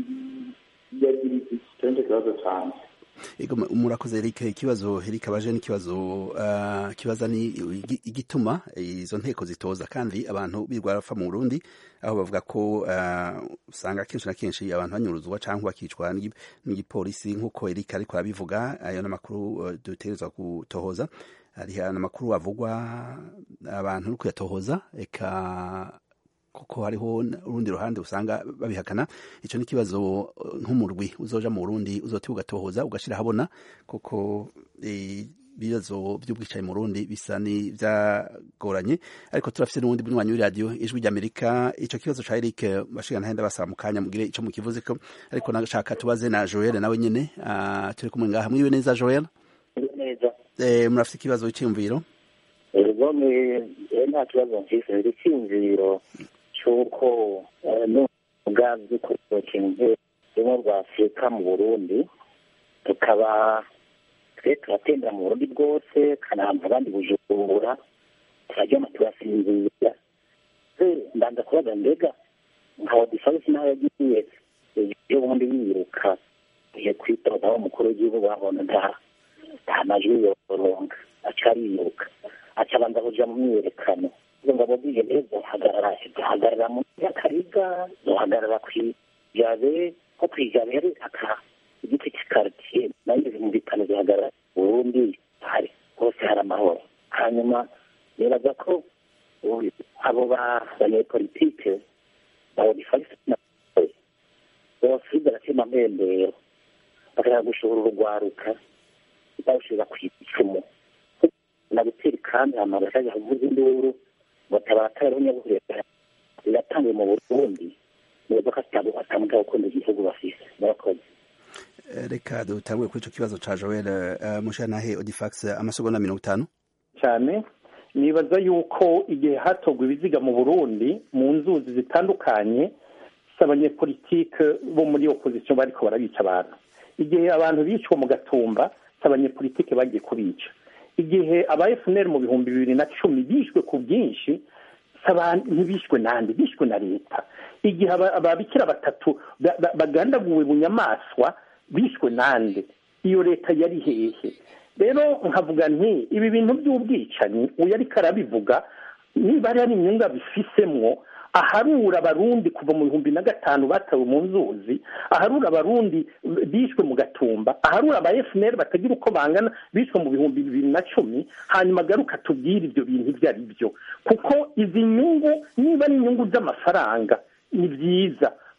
biyagira iki nicyo kibazo canje murakoze Eric ikibazo Eric abaje n'ikibazo uh, kibaza ni igituma izo nteko zitoza kandi abantu birwa bapfa mu Burundi aho bavuga ko usanga uh, kenshi na kenshi abantu banyuruzwa cyangwa bakicwa n'igipolisi nk'uko Eric ariko arabivuga ayo n'amakuru uh, dutegerezwa gutohoza hari n'amakuru avugwa abantu uri kuyatohoza eka kuko hariho urundi ruhande usanga babihakana icyo ni ikibazo nk'umurwi uzoja mu Burundi uzoti ugatohoza ugashira habona kuko ibibazo by'ubwicaye mu Burundi bisa ni byagoranye ariko turafise n'ubundi bunywanyi w'iradiyo ijwi ry'Amerika ico kibazo ca Eric bashiga ntahenda basaba mu kanya mugire ico mukivuze ko ariko nashaka tubaze na Joel nawe nyene turi kumwe ngaha mwiwe neza Joel neza eh murafise ikibazo cy'imviro ego nta kibazo mfise icyumviro cy'uko n'ubwabyo ko ikintu rumwe rwa afurika mu burundi tukaba twe turatembera mu burundi bwose kanamba abandi bujumbura turaryama turasinzira mbanza kubaza mbega nka odifansi nawe yagiye iyo bundi yiruka ugiye kwitoza aho umukuru w'igihugu babona nta nta majwi yoronka aca ariruka aca abanza kuja mu myiyerekano izo ngabo zigende zohagarara zihagarara mu yakariga zohagarara kwijabe nko kwijabe yari aka igiti cy'ikaritiye nayo mu bitano zihagarara burundi hari hose hari amahoro hanyuma nibaza ko abo banyepolitike bawodifagisi bose baratema mpembero bakaja gushobora urugwaruka bawushira ku icumu na gutera kandi hama bakaja kuvuza induru batabatara nyabuhera biratangiye mu burundi nibaza ko atamuta gukunda igihugu bafise murakoze reka dutangure kuri ico kibazo ca joel mushanahe odifax amasegonda mirongo itanu cyane nibaza yuko igihe hatogwa ibiziga mu burundi mu nzuzi zitandukanye si abanyepolitike bo muri opozisiyo bariko barabica abantu igihe abantu bicwa mu gatumba si abanyepolitike bagiye kubica igihe aba fnr mu bihumbi bibiri na cumi bishwe ku bwinshi ntibishwe nande bishwe na leta igihe ababikira batatu bagandaguwe mu nyamaswa bishwe nande iyo leta yari hehe rero nkavuga nti ibi bintu by'ubwicanyi uyu ariko arabivuga niba hari inyungu bifisemwo aharura abarundi kuva mu bihumbi na gatanu batawe mu nzuzi aharura abarundi bishwe mu gatumba aharura aba fnr batagira uko bangana bishwe mu bihumbi bibiri na cumi hanyuma agaruka tubwire ibyo bintu ibyo ari byo kuko izi nyungu niba ari inyungu z'amafaranga ni byiza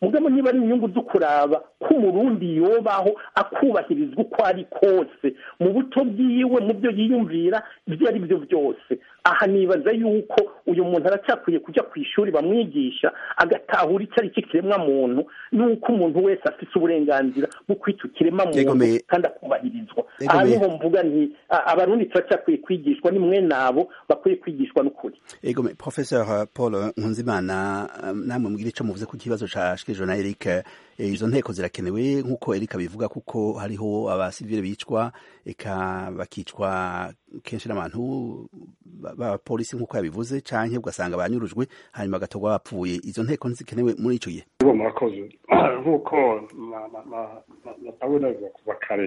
mugabo niba ari inyungu zo kuraba ko umurundi yobaho akubahirizwa uko ari kose mu buto bwiwe mu byo yiyumvira ibyo ari byo byose aha nibaza yuko uyu muntu aracyakwiye kujya ku ishuri bamwigisha agatahura icyo ari cyo kiremwa muntu n'uko umuntu wese afite uburenganzira bwo kwita ikiremwa muntu kandi akubahirizwa aha niho mvuga nti abarundi turacyakwiye kwigishwa ni mwe nabo bakwiye kwigishwa n'ukuri egome professeur paul nkunzimana namwe mubwire icyo muvuze ku kibazo cyashyikirijwe na eric izo nteko zirakenewe nk'uko eric abivuga kuko hariho abasivile bicwa eka bakicwa kenshi n'abantu b'abapolisi nk'uko yabivuze cyangwa ugasanga banyurujwe hanyuma bagatorwa bapfuye izo nteko ntizikenewe muri icyo gihe murakoze nk'uko natabona bivuga kuva kare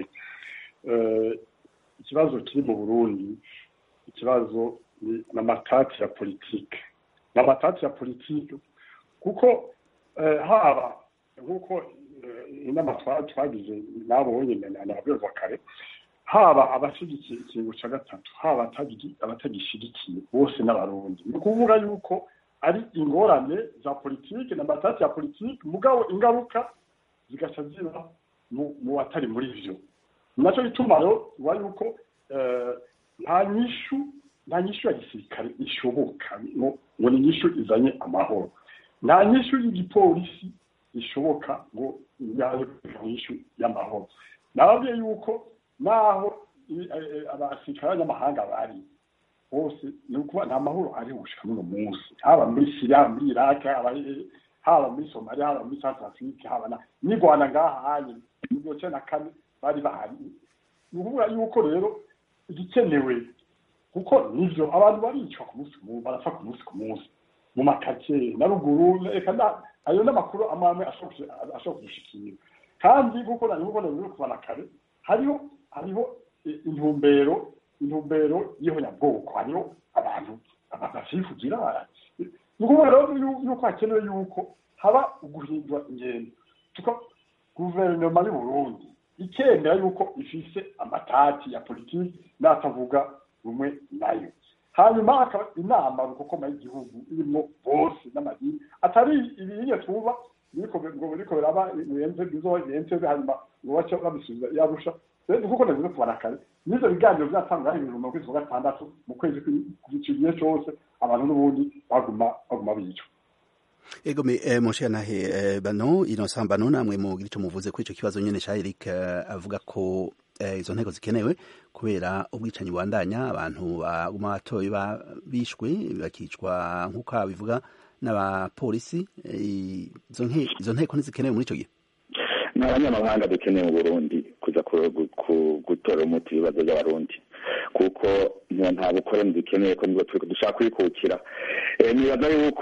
ikibazo kiri mu burundi ikibazo ni amatati ya politike ni amatati ya politike kuko haba nk'uko inama twagize nabo bonyine nababwirwa kare haba abashyigikiye ikintu cya gatatu haba abatagishyigikiye bose n'abarundi ni ukuvuga yuko ari ingorane za politike na amatati ya politike mugabo ingaruka zigaca ziba mu batari muri byo nacyo gituma rero uba yuko nta nyishu nta nyishu ya gisirikare ishoboka ngo ni inyishu izanye amahoro nta nyishu y'igipolisi ishoboka ngo yabe inyishu y'amahoro nababwiye yuko naho abasirikare b'abanyamahanga bari bose ni ukuba nta mahoro ari gushika n'uno munsi haba muri siriya muri iraki haba muri somaliya haba muri south africa haba n'i rwanda ngaha hanye mu gihumbi kimwe na kane bari bahari ni ukuvuga yuko rero igikenewe kuko nivyo abantu baricwa ku munsi ku munsi barapfa ku munsi ku munsi mu makake na ruguru reka ayo n'amakuru amwe amwe ashobora kudushikira kandi kuko nari nkubona biri kubana kare hariho hariho intumbero intumbero y'ihonyabwoko hariho abantu basifugira ni ukuvuga rero yuko hakenewe yuko haba uguhindura ingendo tuko guverinoma y'u burundi ikemera yuko ifise amatati ya politiki n'atavuga rumwe nayo hanyuma hakaba inama rukokoma y'igihugu irimo bose n'amadini atari ibinye twuba biriko ngo biriko biraba birenze bizoyenze hanyuma ngo bace babisubiza yarusha rero kuko navuze kubara kare n'ivyo biganiro vyatangwa ibintu mu kwezi kwa gatandatu mu kwezi kw'igihe cose abantu n'ubundi baguma baguma bicwa ego me eh, monshe nahe eh, bano innocent bano namwe mugira ico muvuze kuri ico kibazo nyene ca Eric eh, avuga ko eh, izo nteko zikenewe kubera ubwicanyi bubandanya abantu baguma batoye bishwe bakicwa nk'uko abivuga n'abapolisi izo eh, izo nteko ntizikenewe muri ico gihe ni abanyamahanga dukeneye mu burundi kuza gutora umuti ibibazo by'abarundi kuko nta bukoroni dukeneye ko nibwo turi dushaka kwikukira nibaza yuko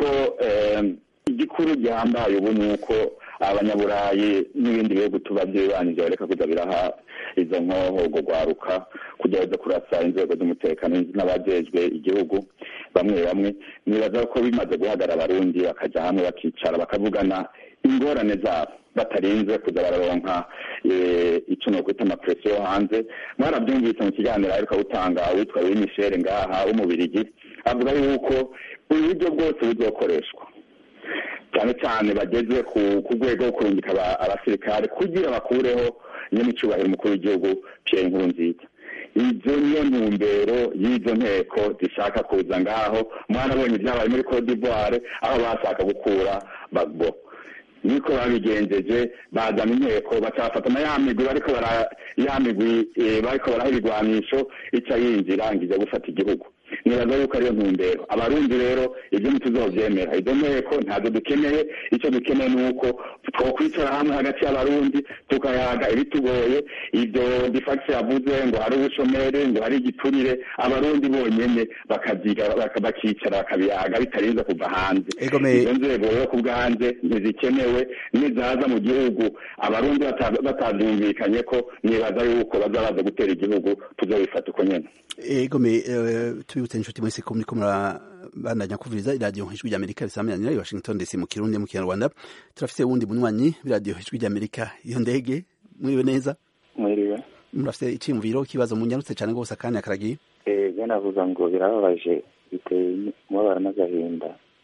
igikuru gihambaye ubu ni uko abanyaburayi n'ibindi bihugu tuba byibanije bareka kuza biraha izo nkoho ubwo rwaruka kugira baze kurasa inzego z'umutekano n'abajejwe igihugu bamwe bamwe nibaza ko bimaze guhagarara abarundi bakajya hamwe bakicara bakavugana ingorane zabo batarinze kuza bararonka icyo nokwita amapresiyo yo hanze mwarabyumvise mu kiganiro ariko gutanga witwa Louis Michel ngaha w'umubirigi avuga yuko uburyo bwose buzokoreshwa cyane cyane bageze ku rwego rwo kurungika abasirikare kugira bakureho nyamicubahiro umukuru w'igihugu Pierre Nkurunziza izo niyo ntumbero y'izo nteko zishaka kuza ngaho mwarabonye ibyabaye muri Cote d'Ivoire aho bashaka gukura Gbagbo niko babigenjeje bazana inteko bacafata na ya migwi bariko bara ya migwi bariko baraha ibigwanisho ica yinjira ngije gufata igihugu nibaza yuko ariyo ntumbero abarundi rero ibyo ntituzovyemera izo nteko ntazo dukeneye icyo dukeneye ni uko twokwicara hamwe hagati y'abarundi tukayaga ibitugoye ibyo difax yavuze ngo hari ubushomeri ngo hari igiturire abarundi bonyene bakavyiga bakicara bakabiyaga bitarinze kuva hanze izo nzego rero ku bwanze ntizikenewe nizaza mu gihugu abarundi batavyumvikanye ko nibaza yuko baza baza gutera igihugu tuzobifata uko nyene egome tubibutse inshuti mwese ko muriko murabandanya kuvuriza iradiyo ijwi ry'amerika risamiranyira i washington dc mu kirundi mu kinyarwanda turafise wundi munywanyi w'iradiyo ijwi ry'amerika iyo ndege mwiriwe neza mwiriwe murafise iciyumviro kibazo munyarutse cane rwose akanya karagiye eh navuga ngo birababaje biteye umubabaro n'agahinda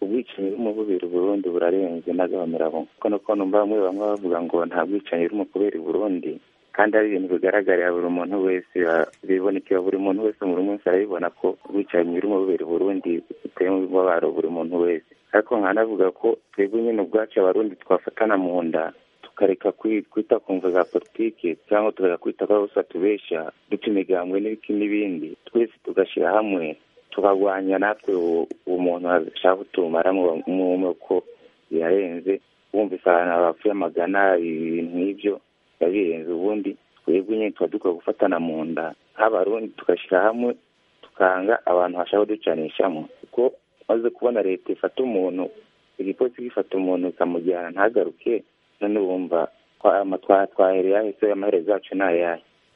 ubwicanyi bw'umubiri Burundi burarenze n'agahomerabo kuko nuko numva bamwe bamwe bavuga ngo nta bwicanyi buri mu kubera i Burundi kandi ari ibintu bigaragarira buri muntu wese bibonekera buri muntu wese buri munsi arabibona ko ubwicanyi buri mu bubiri Burundi buteye mu bibabaro buri muntu wese ariko nkanavuga ko twebwe nyine ubwacu abarundi twafatana mu nda tukareka kwita ku mvu za politiki cyangwa tukareka kwita ko bose batubeshya duca imigambwe n'ibiki n'ibindi twese tugashyira hamwe tukarwanya natwe uwo muntu ashaka kutumaramo umwe ko birarenze wumvise ahantu bapfuye amagana ibintu nk'ibyo biba birenze ubundi twebwe nyine tuba dukwiye gufatana mu nda nk'abarundi tugashyira hamwe tukanga abantu bashaka kuducanishamo kuko maze kubona leta ifata umuntu igipolisi gifata umuntu ikamujyana ntagaruke none wumva twahereye ahise amaherezo yacu ni ayahe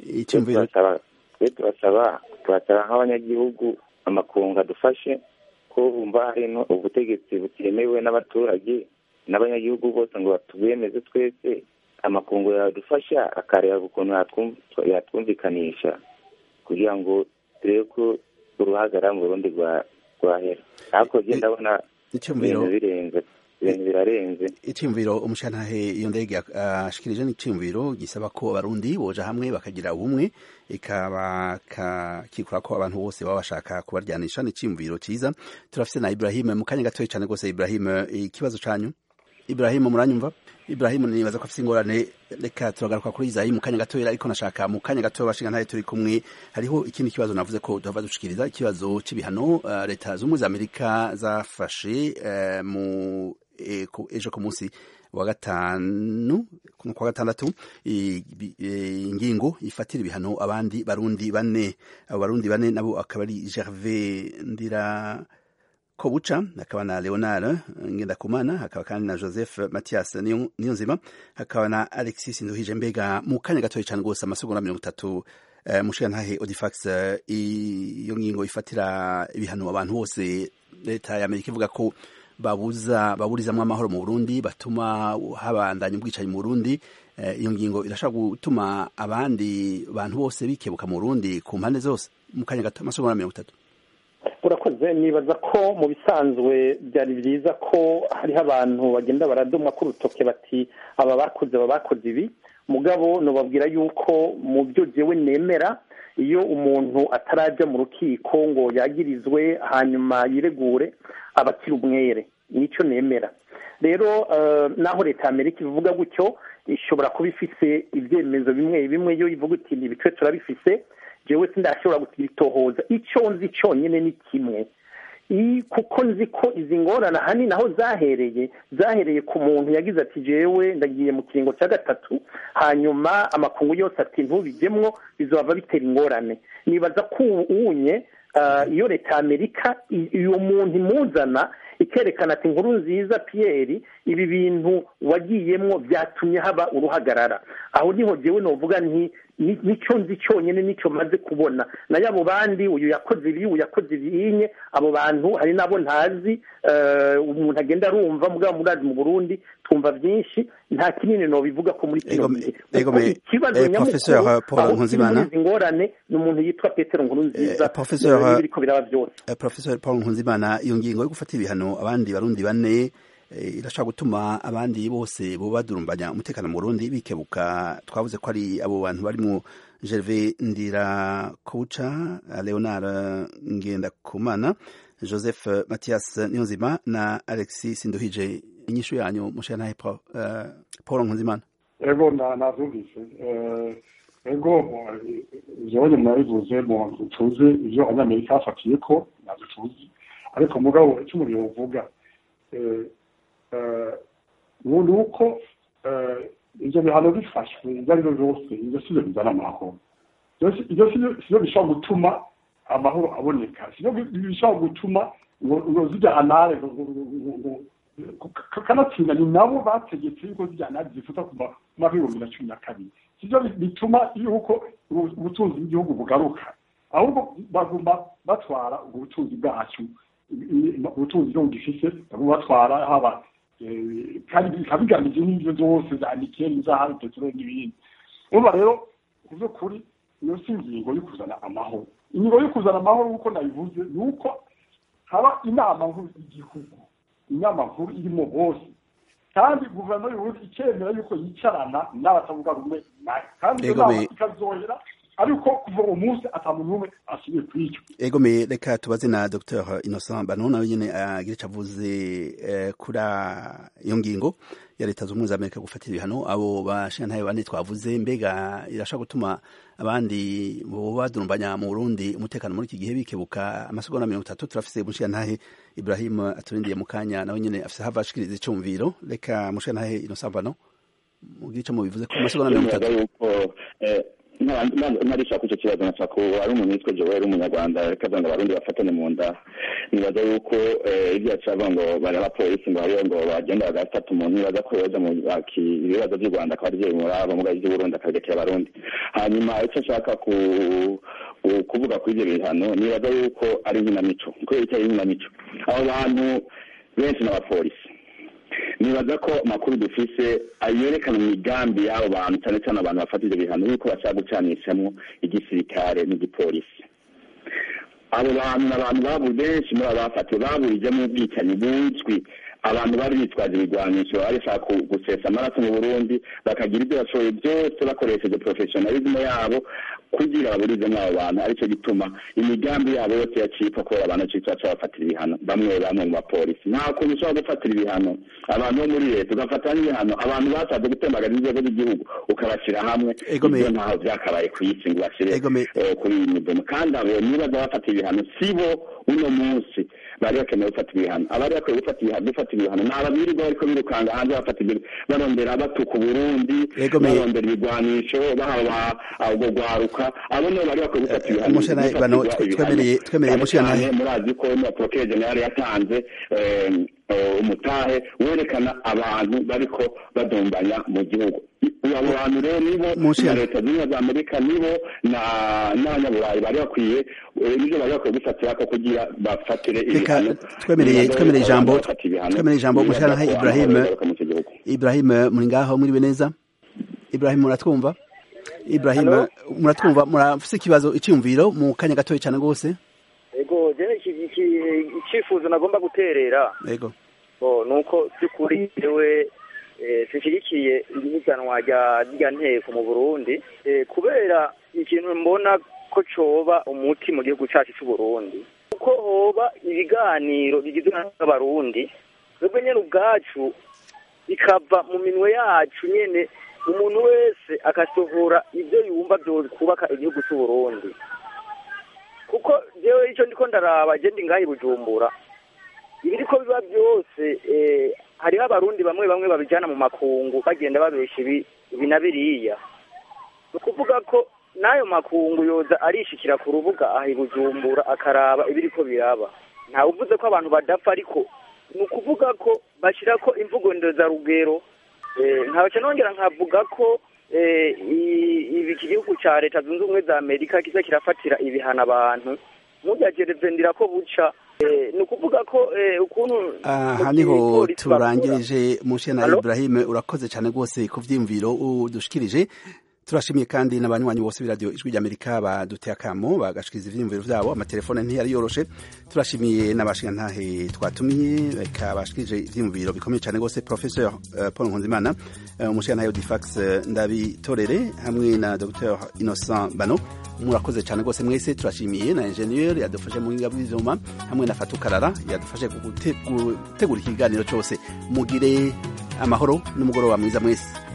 twe turasaba turasaba nk'abanyagihugu amakungu adufashe ko bumva hari ubutegetsi butemewe n'abaturage n'abanyagihugu bose ngo batubemeze twese amakungu yadufasha akareba ukuntu yatwumvikanisha kugira ngo turebe ko uruhagarara mu burundi rwahera ariko genda ndabona ibintu birenze ibintu birarenze icyumviro umushantahe iyo ndege ashikirije n'icyumviro gisaba ko abarundi boja hamwe bakagira ubumwe ikaba kikura ko abantu bose baba bashaka kubaryanisha n'icyumviro cyiza turafite na Ibrahim mu kanya gatoya cyane rwose Ibrahim ikibazo canyu Ibrahim muranyumva Ibrahim nibaza ko afite ingorane reka turagaruka kuri Izayi mu kanya gatoya ariko nashaka mu kanya gatoya bashinga ntaye turi kumwe hariho ikindi kibazo navuze ko tuhava dushikiriza ikibazo c'ibihano uh, leta z'umwe za Amerika zafashe uh, mu ejo ku munsi wa gatanu kwa gatandatu ingingo ifatira ibihano abandi barundi bane abo barundi bane nabo akaba ari Gervais Ndira Kobucha hakaba na Leonard Ngendakumana hakaba kandi na Joseph Mathias Niyonzima hakaba na Alexis Nduhije mbega mu kanya gatoya cyane rwose amasegonda mirongo itatu uh, mushigantahe Odifax iyo uh, ngingo ifatira ibihano abantu bose leta ya Amerika ivuga ko babuza baburizamwo amahoro mu Burundi batuma habandanya ubwicanyi mu Burundi iyo ngingo irashobora gutuma abandi bantu bose bikebuka mu Burundi ku mpande zose mu kanya gato amasegonda mirongo itatu urakoze nibaza ko mu bisanzwe byari byiza ko hariho abantu bagenda baradumwa ku rutoke bati aba bakoze aba bakoze ibi mugabo nubabwira yuko mu byo jewe nemera iyo umuntu atarajya mu rukiko ngo yagirizwe hanyuma yiregure aba akiri umwere nicyo nemera rero naho leta ya amerika ivuga gutyo ishobora kuba ifise ibyemezo bimwe bimwe iyo ivuga uti ibice turabifise jewe sindashobora kubitohoza icyo nzi cyonyine ni kimwe kuko nzi ko izi ngorane ahanini aho zahereye zahereye ku muntu yagize ati jewe ndagiye mu kiringo cya gatatu hanyuma amakungu yose ati ntubijyemwo bizaba bitera ingorane nibaza ko unye iyo leta ya amerika uwo muntu imuzana ikerekana ati inkuru nziza piyeri ibi bintu wagiyemwo byatumye haba uruhagarara aho niho jewe novuga nti nicyo nzi cyonyine nicyo maze kubona nayo abo bandi uyu yakoze ibi uyu yakoze ibinye abo bantu hari n'abo ntazi umuntu agenda arumva mugabo murazi mu burundi twumva byinshi nta kinini nobivuga ko muri kino gihe ikibazo nyamukuru aho izi ngorane ni umuntu yitwa petero nkuru nziza biriko biraba byose professor paul nkunzimana iyo ngingo yo gufata ibihano abandi barundi bane irashobora gutuma abandi bose bo badurumbanya umutekano mu Burundi bikebuka twavuze ko ari abo bantu barimo Gervais Ndira Koucha Leonard Ngendakumana Joseph Mathias Niyonzima na Alexis Sinduhije inyishu yanyu mushana uh, Paul Nkunzimana ego navyumvise ego jewe mwabivuze mu tuzi ivyo abanyamerika bafatiye ko navyo tuzi ariko mugabo icyo umuntu yovuga ni uko ibyo bihano bifashwe ibyo ari byo byose ibyo si byo bizana amahoro ibyo si byo bishobora gutuma amahoro aboneka si byo bishobora gutuma ngo zijya anare kanatsinda ni nabo bategetse yuko zijya anare zifuta ku mwaka w'ibihumbi na cumi na kabiri si byo bituma yuko ubutunzi bw'igihugu bugaruka ahubwo baguma batwara ubwo butunzi bwacu ubutunzi bwo gifise baguma batwara haba kandi bikaba bigamije n'ibyo zose za nikeli zahabu peteroli n'ibindi urumva rero ku by'ukuri iyo si ingingo yo kuzana amahoro ingingo yo kuzana amahoro nk'uko nabivuze ni uko haba inama nkuru y'igihugu inama nkuru irimo bose kandi guverinoma y'uburundi ikemera yuko yicarana n'abatavuga rumwe nayo kandi iyo Ego nama me- ikazohera ariko kuva uwo munsi ata muntu n'umwe asubiye kwica egome reka tubaze na dr innocent bano nawe nyene agira ico avuze eh, kuri iyo ngingo ya leta z'ubumwe za amerika gufatira ibihano abo bashingantahe bane twavuze mbega irashobora gutuma abandi boba badurumbanya mu burundi umutekano muri iki gihe bikebuka amasegonda mirongo itatu turafise umushingantahe ibrahim aturindiye mu kanya nawe nyene afise hava ashikiriza icumviro reka mushingantahe innocent bano mugire ico mubivuze ku masegonda mirongo itatu yuko ntarisha ku icyo kibazo nashaka ko ari umuntu witwa joel umunyarwanda reka ngo abarundi bafatane mu nda nibaza yuko ibyo yacavuga ngo bari abapolisi ngo hariyo ngo bagenda bagafata umuntu nibaza ko yoza mu baki- ibibazo by'u rwanda akaba ari byo bimuraba muga iby'uburundi akabirekera abarundi hanyuma icyo ashaka ku ku- kuvuga kuri ibyo bihano nibaza yuko ari inkinamico kubera icyo ari inkinamico abo bantu benshi n'abapolisi nibaza ko amakuru dufise yerekana imigambi y'abo bantu cyane cyane abantu bafata ibyo bihano yuko bashaka gucanishamwo igisirikare n'igipolisi abo bantu ni abantu babu benshi muri abo bafatiwe baburijemo ubwicanyi buzwi abantu bari bitwaje ibigwanisho bari bashaka ku- gusesa amaraso mu burundi bakagira ibyo bashoboye byose bakoresheje professionalism yabo kugira baburizemo abo bantu aricyo gituma imigambi yabo yose yacika kubera abantu citwa baca bafatira ibihano bamwe bamwe mu bapolisi nta kuntu ushobora gufatira ibihano abantu bo muri leta ugafata n'ibihano abantu basabwe gutembagara inzego z'igihugu ukabashyira hamwe Egome. ibyo ntaho byakabaye ku isi ngo bashyire Egome. eh, kuri iyi midomo kandi abo nibaza bafata ibihano si bo uno munsi bari bakeneye gufata ibihano abari bakwiye gufata ibihano gufata ibihano ni ababirirwa bariko birukanga hanze bafata ibyo barondera batuka uburundi Egome. barondera ibigwanisho bahawa ubwo rwaruka abo nibo bari bakwiye gufata ibihano Mushana, Gufatirwa bano, ibihano. twemereye- twemereye Cyane Mushana. cyane murazi ko na procureur general yatanze eh, eh, umutahe werekana abantu bariko badumbanya mu gihugu abo bantu rero nibo Mushana. na leta zunze ubumwe za amerika nibo na n'abanyaburayi bari bakwiye eh, nibyo bari bakwiye gufatira ko kugira bafatire reka ibihano twemereye Nibaza twemereye yuko ijambo abantu bafata ibihano, twemereye ijambo nibaza mushyiranaho ko ibrahim amahoro agaruka mu iki gihugu. ibrahim muri ngaho mwiriwe neza ibrahim muratwumva ibrahim Hello? muratwumva murafise ikibazo iciyumviro mu kanya gatoya cyane rwose ego je iki- iki- icifuzo nagomba guterera yego oh, nuko by'ukuri jewe eh, sinshyigikiye ihiganwa rya rya nteko mu burundi eh, kubera ikintu mbona ko coba umuti mu gihugu cacu c'uburundi kuko hoba ibiganiro bigizwe n'abarundi twebwe nyene ubwacu bikava mu minwe yacu nyene umuntu wese agasohora ibyo yumva byokubaka igihugu c'uburundi kuko jewe icyo ndiko ndaraba je ndi ngaha i bujumbura ibiriko biba byose eh, hariho abarundi bamwe bamwe babijana mu makungu bagenda babesha ibi ibi na biriya ni ukuvuga ko n'ayo makungu yoza arishikira ku rubuga aha i bujumbura akaraba ibiriko biraba ntawe uvuze ko abantu badapfa ariko ni ukuvuga ko bashyira ko imvugo ndezarugero eh, nkabaca nongera nkavuga ko eh, i- ibi iki gihugu ca leta zunze ubumwe za amerika kiza kirafatira ibihano abantu mujagerevendira ko buca eh, ni ukuvuga ko eh, ukuntu aha mu niho gipolisi bakora- turangirije mushena Hello? ibrahim urakoze cyane rwose ku vyiyumviro udushikirije turashimiye kandi n'abanywanyi bose b'iradiyo ijwi ry'amerika baduteye akamo bagashikiriza ivyiyumviro vyabo amatelefone ntiyari yoroshe turashimiye n'abashingantahe twatumiye reka bashikirije ivyiyumviro bikomeye cyane rwose professeur uh, paul nkunzimana uh, umushingantahe odifax uh, ndabitorere hamwe na dr innocent bano murakoze cyane rwose mwese turashimiye na ingenieur yadufashe mu buhinga bw'ivyuma hamwe na fatukarara yadufashe gute- gutegura ikiganiro cyose mugire amahoro n'umugoroba mwiza mwese